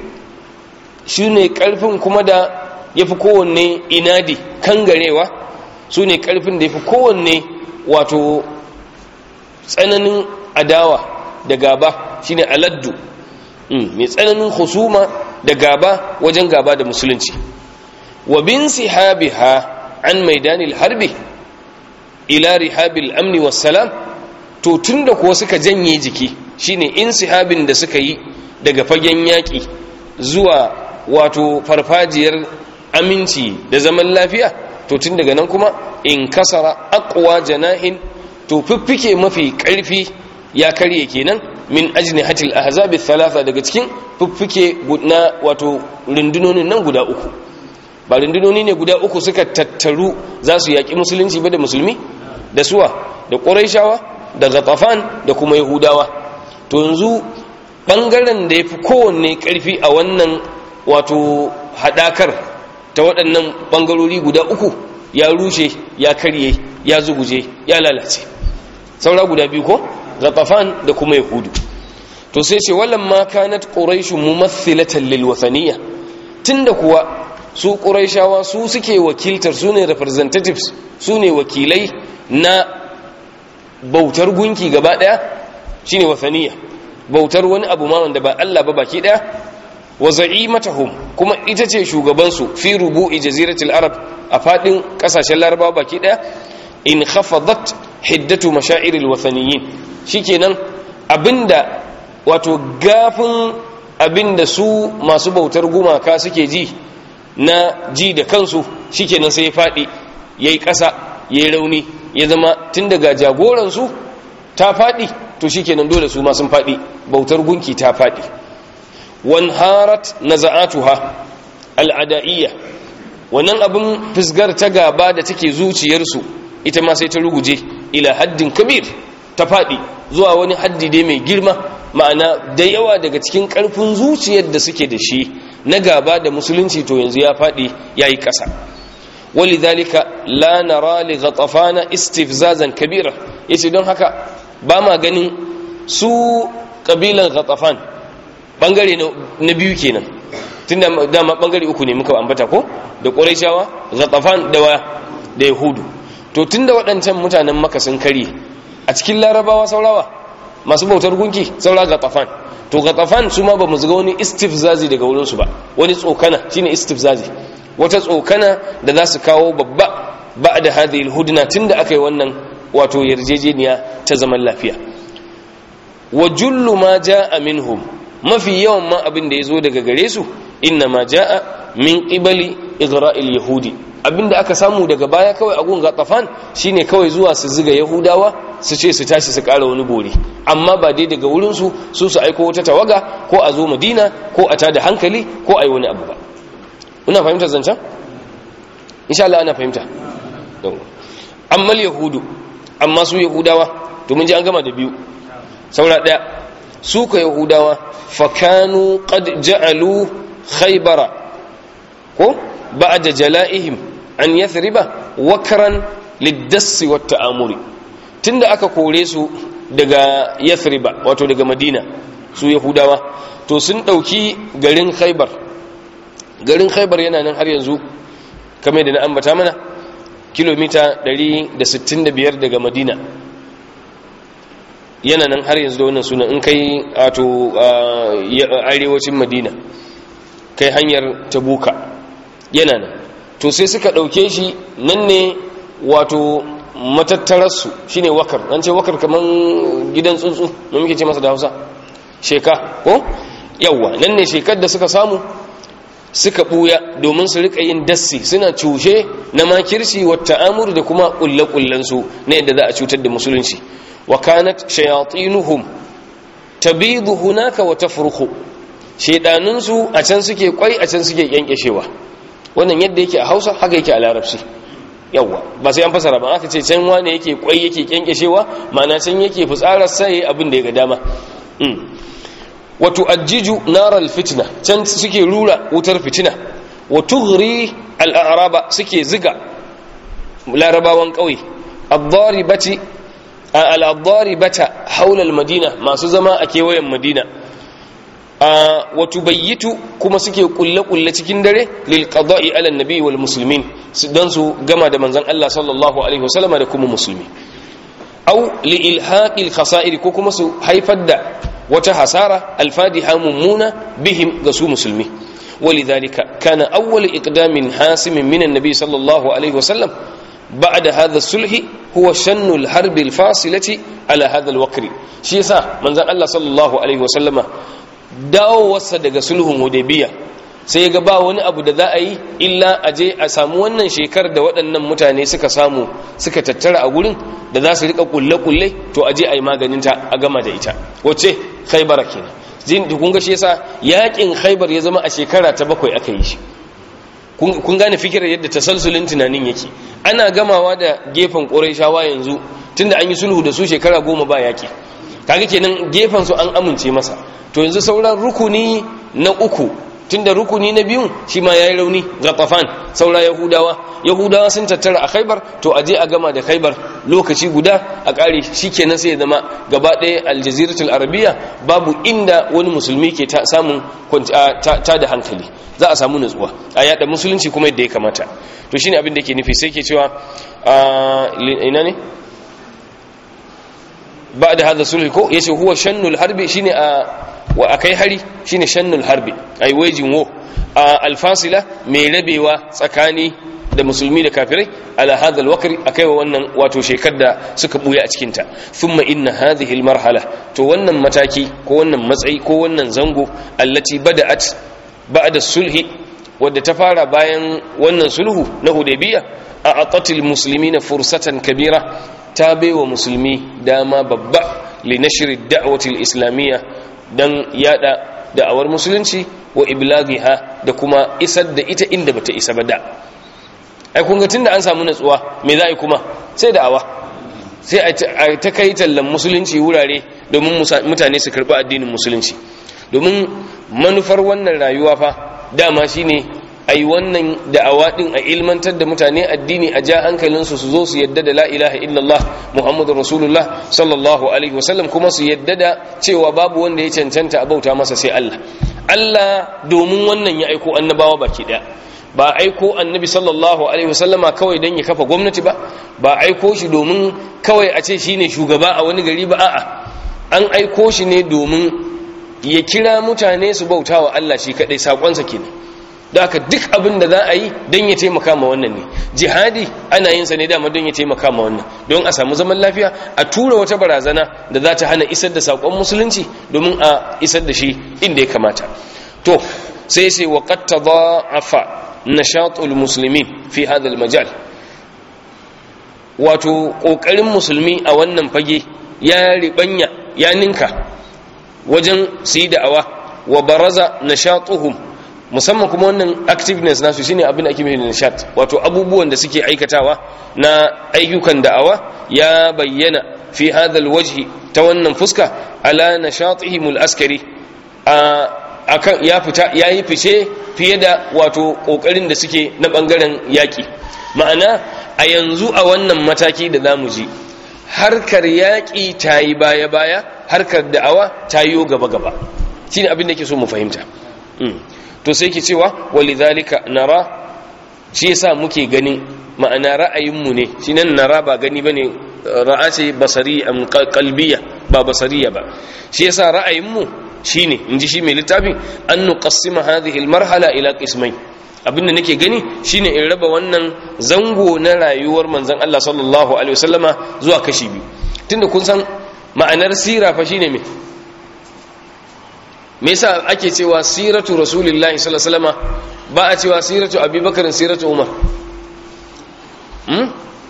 shine karfin kuma da yafi kowanne inadi kangarewa sune karfin da yafi kowanne wato tsananin adawa da gaba shine aladdu mai tsananin husuma da gaba wajen gaba da musulunci wa bin sihabiha an maidanil harbi ila rihabil amni wassalam to tunda kuwa suka janye jiki shine insihabin da suka yi daga fagen yaƙi zuwa wato farfajiyar aminci da zaman lafiya to tun daga nan kuma in kasara aqwa janahin to fiffike mafi ƙarfi ya karye kenan min ajnihatil ahzab thalatha daga cikin fiffike na wato rundunonin nan guda uku ba rundunoni ne guda uku suka tattaru za su yaƙi musulunci ba da musulmi da suwa da ƙuraishawa da gatafan da kuma yahudawa to yanzu ɓangaren da ya fi kowanne ƙarfi a wannan wato haɗakar ta waɗannan ɓangarori guda uku ya rushe ya karye ya zuguje ya lalace saura guda biyu ko gatafan da kuma yahudu to sai ce wallan ma kanat quraishu mumathilatan lil wathaniya tunda kuwa su quraishawa su suke wakiltar su ne representatives su ne wakilai na bautar gunki gaba daya shine wathaniya bautar wani abu ma wanda ba Allah ba baki daya wa za'imatahum kuma ita ce shugaban su fi rubu'i jaziratul arab a fadin kasashen larabawa baki daya in khafadat hiddatu mashairil wathaniyin shikenan abinda wato gafin abinda su masu bautar gumaka suke ji na ji da kansu shikenan sai ya fadi yayi ƙasa yayi rauni ya zama tun daga jagoransu ta fadi to shikenan dole su ma sun fadi bautar gunki ta fadi wanharat naza'atuha al'ada'iyya wannan abin fisgar ta gaba da take zuciyarsu ita ma sai ta ruguje ila haddin kabir ta faɗi zuwa wani haddi dai mai girma ma'ana da yawa daga cikin ƙarfin zuciyar da suke da shi na gaba da musulunci to yanzu ya faɗi ya yi ƙasa walidhalika la nara li ghatafana istifzazan kabira yace don haka ba ma ganin su kabilan ghatafan bangare na biyu kenan tunda dama bangare uku ne muka ambata ko da quraishawa ghatafan da da yahudu to tunda waɗancan mutanen maka sun kare a cikin larabawa saurawa masu bautar gunki saura gatafan to gatafan su ma ba mu ga wani istifzazi daga wurinsu ba wani tsokana shine istifzazi wata tsokana da za su kawo babba ba da hadhihi alhudna tunda aka yi wannan wato yarjejeniya ta zaman lafiya wa jullu ma jaa minhum mafi yawan ma abin da yazo daga gare su inna ma jaa min qibali igra'il yahudi abinda aka samu daga baya kawai a gun gatafan shine kawai zuwa su ziga yahudawa su ce su tashi su kara wani bore amma ba dai daga wurinsu su su aiko wata tawaga ko a zo madina ko a tada hankali ko a yi wani abu ba ina fahimtar zancen insha Allah ana fahimta amma yahudu amma su yahudawa to mun ji an gama da biyu saura daya su ka yahudawa fakanu qad ja'alu khaybara ko ba'da jala'ihim an yathriba wakran liddassi wat ta'amuri tunda aka kore su daga yathriba wato daga madina su yahudawa to sun ɗauki garin khaibar garin khaibar yana nan har yanzu kamar da na ambata mana kilomita 165 daga madina yana nan har yanzu da wannan sunan in kai wato arewacin madina kai hanyar tabuka yana nan to sai suka ɗauke shi nan ne wato matattararsu shi ne wakar an ce wakar kamar gidan tsuntsu da muke ce masa da hausa sheka ko yawwa nan ne shekar da suka samu suka ɓuya domin su rika yin dassi suna cushe na makirci wata amur da kuma ƙulle-ƙullensu na yadda za a cutar da musulunci wa kanat shayatinuhum tabidu hunaka wa tafruhu shedanunsu a can suke kwai a can suke kyankyashewa wannan yadda yake a Hausa haka yake a Larabci yawa ba sai an fasara ba aka ce can wane yake kwai yake kyankyashewa ma'ana can yake fitsarar sai abin da ya ga dama wa tu'ajjiju naral fitna can suke rura wutar fitina wa tughri al-a'raba suke ziga larabawan kauye ad-daribati al-daribata haula al-madina masu zama a kewayen madina wa tubayyitu kuma suke kulle kulle cikin dare lil qada'i ala an-nabi wal muslimin dan su gama da manzon Allah sallallahu alaihi wasallama da kuma musulmi aw li ilhaqi al-khasa'ir ko kuma su haifar da wata hasara alfadiha mummuna bihim ga su musulmi ولذلك كان أول إقدام حاسم من النبي صلى الله عليه وسلم بعد هذا الصلح هو شن الحرب الفاصلة على هذا الوقر شيسا من ذا الله صلى الله عليه وسلم dawo wasa daga sulhun hudaybiya sai ga ba wani abu da za a yi illa a je a samu wannan shekar da waɗannan mutane suka samu suka tattara a gurin da za su rika kulle-kulle to a je a yi maganinta a gama da ita wacce khaibara kenan jin kun ga shi yasa yakin khaibar ya zama a shekara ta bakwai aka yi shi kun gane fikirar yadda tasalsulin tunanin yake ana gamawa da gefen ƙurayshawa yanzu tunda an yi sulhu da su shekara goma ba yaki kaga kenan gefen su an amince masa to yanzu sauran rukuni na uku tunda rukuni na biyun shi ma yayi rauni ga tafan saura yahudawa yahudawa sun tattara a khaibar to aje a gama da khaibar lokaci guda a kare shikenan sai ya zama gaba ɗaya aljaziratul arabiya babu inda wani musulmi ke ta samun ta da hankali za a samu nutsuwa a yada musulunci kuma yadda ya kamata to shine abin da yake nufi sai ke cewa ina ne ba da hada sulhi ko yace huwa shannul harbi shine a wa akai hari shine shannul harbi ai waging war alfasila mai rabewa tsakani da musulmi da kafirai ala hadha alwaqri akai wa wannan wato shekar da suka buya a cikin ta thumma inna hadhihi almarhala to wannan mataki ko wannan matsayi ko wannan zango allati bada'at ba'da sulhi wadda ta fara bayan wannan sulhu na hudaybiya a atatil muslimina fursatan kabira ta baiwa musulmi dama babba li nashri da'wati al-islamiyya dan yada da'awar musulunci wa iblaghiha da kuma isar da ita inda bata isa ba da ai kun ga tunda an samu natsuwa me za a yi kuma sai da'awa sai a ta kai tallan musulunci wurare domin mutane su karɓi addinin musulunci domin manufar wannan rayuwa fa dama shine ai wannan da'awa din a ilmantar da mutane addini a ja hankalinsu su zo su yadda da la ilaha illallah muhammadu rasulullah sallallahu alaihi wasallam kuma su yadda da cewa babu wanda ya cancanta a bauta masa sai Allah Allah domin wannan ya aiko annabawa baki daya ba aiko annabi sallallahu alaihi wasallama kawai don ya kafa gwamnati ba ba aiko shi domin kawai a ce shine shugaba a wani gari ba a'a an aiko shi ne domin ya kira mutane su bauta wa Allah shi kadai sakonsa kenan da haka duk abin da za a yi don ya taimaka ma wannan ne jihadi ana yin sa ne dama don ya taimaka ma wannan don a samu zaman lafiya a tura wata barazana da za ta hana isar da sakon musulunci domin a isar da shi inda ya kamata to sai sai wa qad tadha'afa nashatul muslimin fi hadha majal wato kokarin musulmi a wannan fage ya ribanya ya ninka wajen su yi da'awa wa baraza nashatuhum musamman kuma wannan activeness nasu shine abin da ake mai nishat wato abubuwan da suke aikatawa na ayyukan da'awa ya bayyana fi hadha alwajhi ta wannan fuska ala nashatihim alaskari akan ya fita yayi fice fiye da wato kokarin da suke na bangaren yaki ma'ana a yanzu a wannan mataki da zamu ji harkar yaki tayi baya baya harkar da'awa ta yiwo gaba gaba shine abin da yake so mu fahimta to sai ke cewa walidhalika nara shi yasa muke ganin ma'ana ra'ayinmu ne shi nan nara ba gani bane ra'a ce basari am qalbiya ba basariya ba shi yasa ra'ayinmu shine inji shi mai littafin an nuqassima hadhihi almarhala ila qismain abinda nake gani shine in raba wannan zango na rayuwar manzon Allah sallallahu alaihi wasallama zuwa kashi biyu tunda kun san ma'anar sira fa shine me me yasa ake cewa siratu rasulillahi sallallahu alaihi wasallama ba a cewa siratu abubakar siratu umar hmm?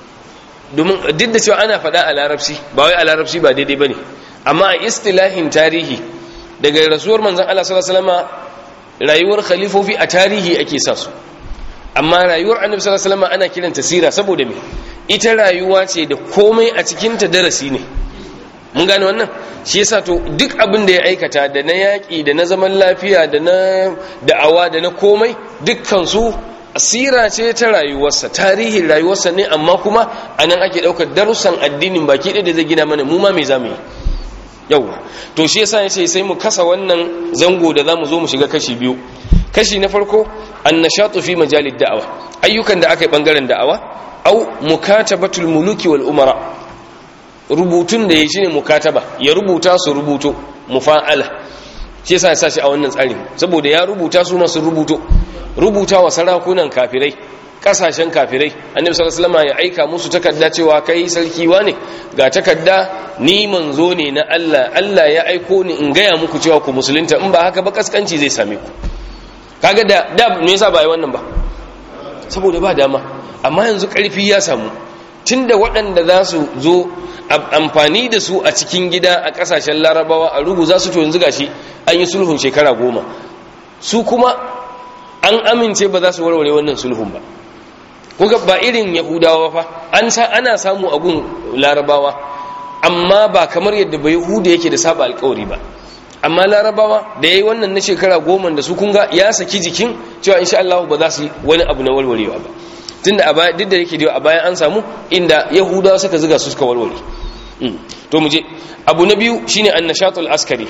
domin duk da cewa ana faɗa a larabci ba wai a larabci ba daidai bane amma a istilahin tarihi daga rasuwar manzon Allah sallallahu alaihi wasallama rayuwar khalifofi a tarihi ake sa su amma rayuwar annabi sallallahu alaihi wasallama ana kiranta sira saboda me ita rayuwa ce da komai a cikin ta darasi ne mun gane wannan shi yasa to duk abin da ya aikata da na yaƙi da na zaman lafiya da na da'awa da na komai dukkan su asira ce ta rayuwarsa tarihin rayuwarsa ne amma kuma anan ake ɗaukar darussan addinin baki ɗaya da zai gina mana mu ma me zamu yi yauwa to shi yasa yace sai mu kasa wannan zango da zamu zo mu shiga kashi biyu kashi na farko annashatu fi majalid da'awa ayyukan da aka yi bangaren da'awa au mukatabatul muluki wal umara rubutun da ya shi ne mukataba ya rubuta su rubuto mufa'ala shi yasa ya sa shi a wannan tsarin saboda ya rubuta su masu rubuto rubuta wa sarakunan kafirai kasashen kafirai annabi sallallahu alaihi wasallam ya aika musu takarda cewa kai sarki wane ga takarda ni manzo ne na Allah Allah ya aiko ni in gaya muku cewa ku musulunta in ba haka ba kaskanci zai same ku kaga da da me yasa ba yi wannan ba saboda ba dama amma yanzu karfi ya samu tunda waɗanda za su zo amfani da su a cikin gida a ƙasashen larabawa a rugu za su to yanzu gashi an yi sulhun shekara goma su kuma an amince ba za su warware wannan sulhun ba kuka ba irin yahudawa fa an sa ana samu abun larabawa amma ba kamar yadda ba yahuda yake da saba alkawari ba amma larabawa da yayi wannan na shekara goma da su kunga ya saki jikin cewa insha Allah ba za su yi wani abu na warwarewa ba tunda a baya duk da yake da a bayan an samu inda yahudawa suka ziga su suka warware to mu je abu na biyu shine annashatul askari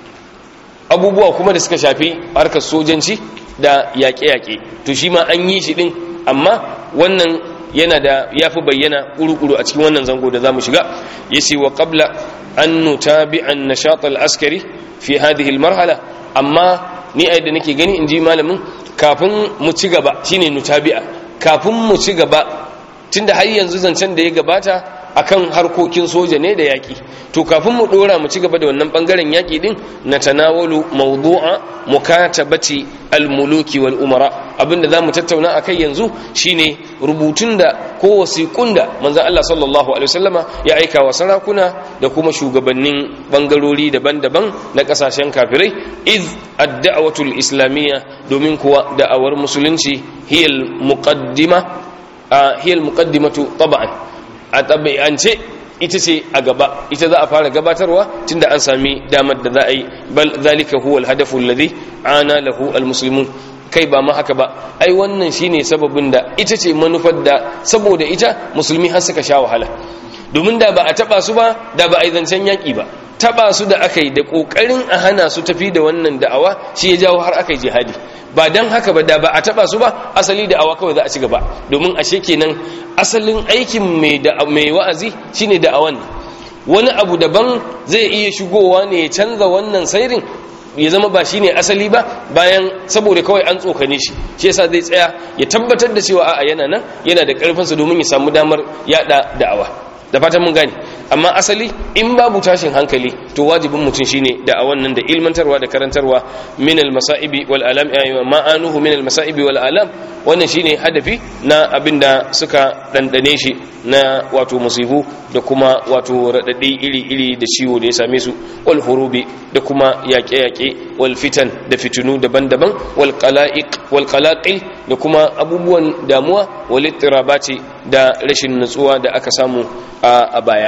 abubuwa kuma da suka shafi harkar sojanci da yaƙe-yaƙe to shi ma an yi shi din amma wannan yana da yafi bayyana kuru-kuru a cikin wannan zango da zamu shiga yace wa qabla an nutabi annashatul askari fi hadhihi almarhala amma ni a yadda nake gani inji malamin kafin mu ci gaba shine nutabi'a kafin mu ci gaba tunda har yanzu zancen da ya gabata akan harkokin soja ne da yaƙi to kafin mu ɗora mu ci gaba da wannan ɓangaren yaƙi ɗin na tanawalu mawdu'a mukatabati almuluki wal umara abinda za mu tattauna a kai yanzu shine rubutun da ko wasiƙun da manzan Allah sallallahu alaihi wasallama ya aika wa sarakuna da kuma shugabannin ɓangarori daban-daban na ƙasashen kafirai iz ad-da'watul islamiyya domin kuwa da'awar musulunci hiyal muqaddima hiyal muqaddimatu tab'an a tabi'ance ita ce a gaba ita za a fara gabatarwa tunda an sami damar da za a yi bal zalika huwa alhadafu alladhi ana lahu almuslimun kai ba ma haka ba ai wannan shine sababin da ita ce manufar da saboda ita musulmi har suka sha wahala domin da ba a taba su ba da ba a yi zancen yaki ba taba su da aka yi da kokarin a hana su tafi da wannan da'awa shi ya jawo har aka yi jihadi ba dan haka ba da ba a taba su ba asali da'awa kawai za a ci gaba domin ashe kenan asalin aikin mai da mai wa'azi shine da'awan wani abu daban zai iya shigowa ne ya canza wannan sairin ya zama ba shine asali ba bayan saboda kawai an tsokane shi shi yasa zai tsaya ya tabbatar da cewa a'a yana nan yana da karfinsa domin ya samu damar yada da'awa da fatan mun gane amma asali in babu tashin hankali to wajibin mutum shine da a wannan da ilmantarwa da karantarwa min al-masa'ibi wal alam ma'anuhu min al-masa'ibi wal alam wannan shine hadafi na abinda suka dandane shi na wato musibu da kuma wato radadi iri-iri da ciwo da ya same su wal hurubi da kuma yaƙe-yaƙe wal fitan da fitinu daban-daban wal qala'iq wal qalaqil da kuma abubuwan damuwa wal ittirabati da rashin nutsuwa da aka samu a baya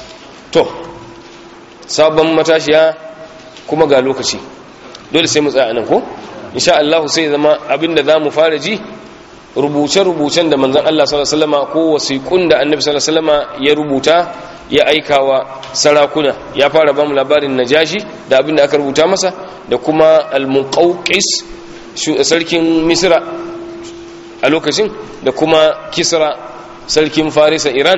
to sabon matashiya kuma ga lokaci dole sai mu tsaya nan ko insha Allah sai zama abinda zamu fara ji rubuce-rubucen da manzon Allah sallallahu alaihi wasallama ko wasiƙun da annabi sallallahu alaihi wasallama ya rubuta ya aikawa sarakuna ya fara bamu labarin najashi da abin da aka rubuta masa da kuma al-muqawqis sarkin misra a lokacin da kuma kisra sarkin farisa iran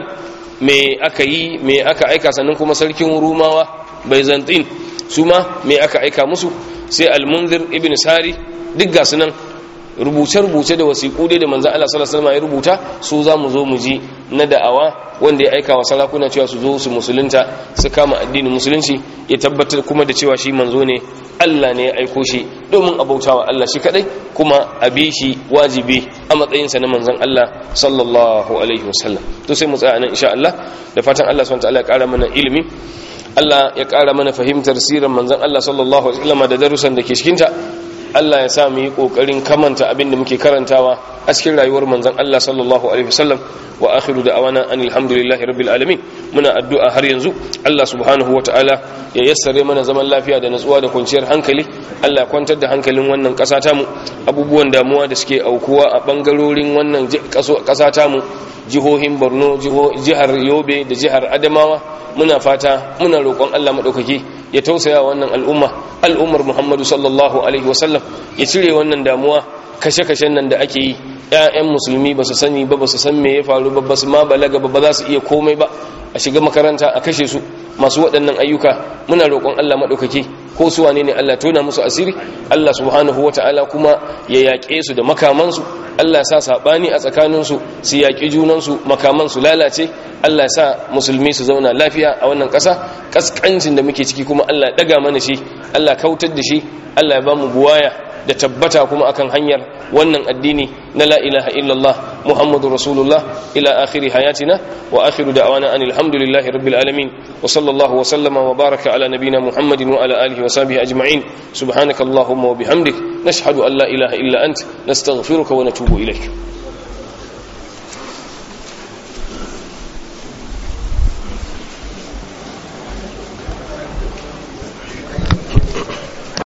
me aka yi me aka aika sannan kuma sarkin rumawa byzantine su ma me aka aika musu sai al-munzir ibn sari duk ga sunan rubuce-rubuce da wasiƙu dai da manzan Allah sallallahu alaihi wasallam ya rubuta su za mu zo mu ji na da'awa wanda ya aika wa sarakuna cewa su zo su musulunta su kama addinin musulunci ya tabbatar kuma da cewa shi manzo ne Allah ne ya aiko shi domin abautawa Allah shi kadai kuma a bi shi wajibi a matsayinsa na manzan Allah sallallahu alaihi wasallam to sai mu tsaya nan insha Allah da fatan Allah subhanahu wa ta'ala ya ƙara mana ilimi Allah ya ƙara mana fahimtar sirar manzan Allah sallallahu alaihi wasallam da darussan da ke cikinta Allah ya sa mu yi kokarin kamanta abin da muke karantawa a cikin rayuwar manzon Allah sallallahu alaihi wasallam wa akhiru da'awana anil hamdulillahi rabbil alamin muna addu'a har yanzu Allah subhanahu wataala ya yassare mana zaman lafiya da natsuwa da kwanciyar hankali Allah ya kwantar da hankalin wannan ƙasa ta mu abubuwan damuwa da suke aukuwa a bangarorin wannan ƙasa ta mu jihohin Borno jihar Yobe da jihar Adamawa muna fata muna roƙon Allah madaukaki ya tausaya wannan al'umma al'ummar Muhammadu sallallahu alaihi wasallam ya cire wannan damuwa kashe-kashen nan da ake yi ‘ya'yan musulmi ba su sani ba ba su san me ya faru ba ba su ma balaga ba ba za su iya komai ba a shiga makaranta a kashe su masu waɗannan ayyuka muna roƙon Allah maɗaukaki ko su wane ne Allah tona musu asiri Allah subhanahu wata'ala kuma ya yaƙe su da makamansu Allah sa saɓani a tsakaninsu su yaƙi junansu makamansu lalace Allah sa musulmi su zauna lafiya a wannan ƙasa ƙasƙancin da muke ciki kuma Allah ya ɗaga mana shi Allah kautar da shi Allah ya ba mu buwaya da tabbata kuma akan hanyar wannan addini na la ilaha illallah muhammadu rasulullah ila akhiri hayatina wa akhiru da'wana anil hamdulillahi rabbil alamin wa sallallahu wa sallama wa baraka ala nabina muhammadin wa ala alihi wa sahbihi ajma'in subhanakallahumma wa bihamdik nashhadu an la ilaha illa ant nastaghfiruka wa natubu ilayk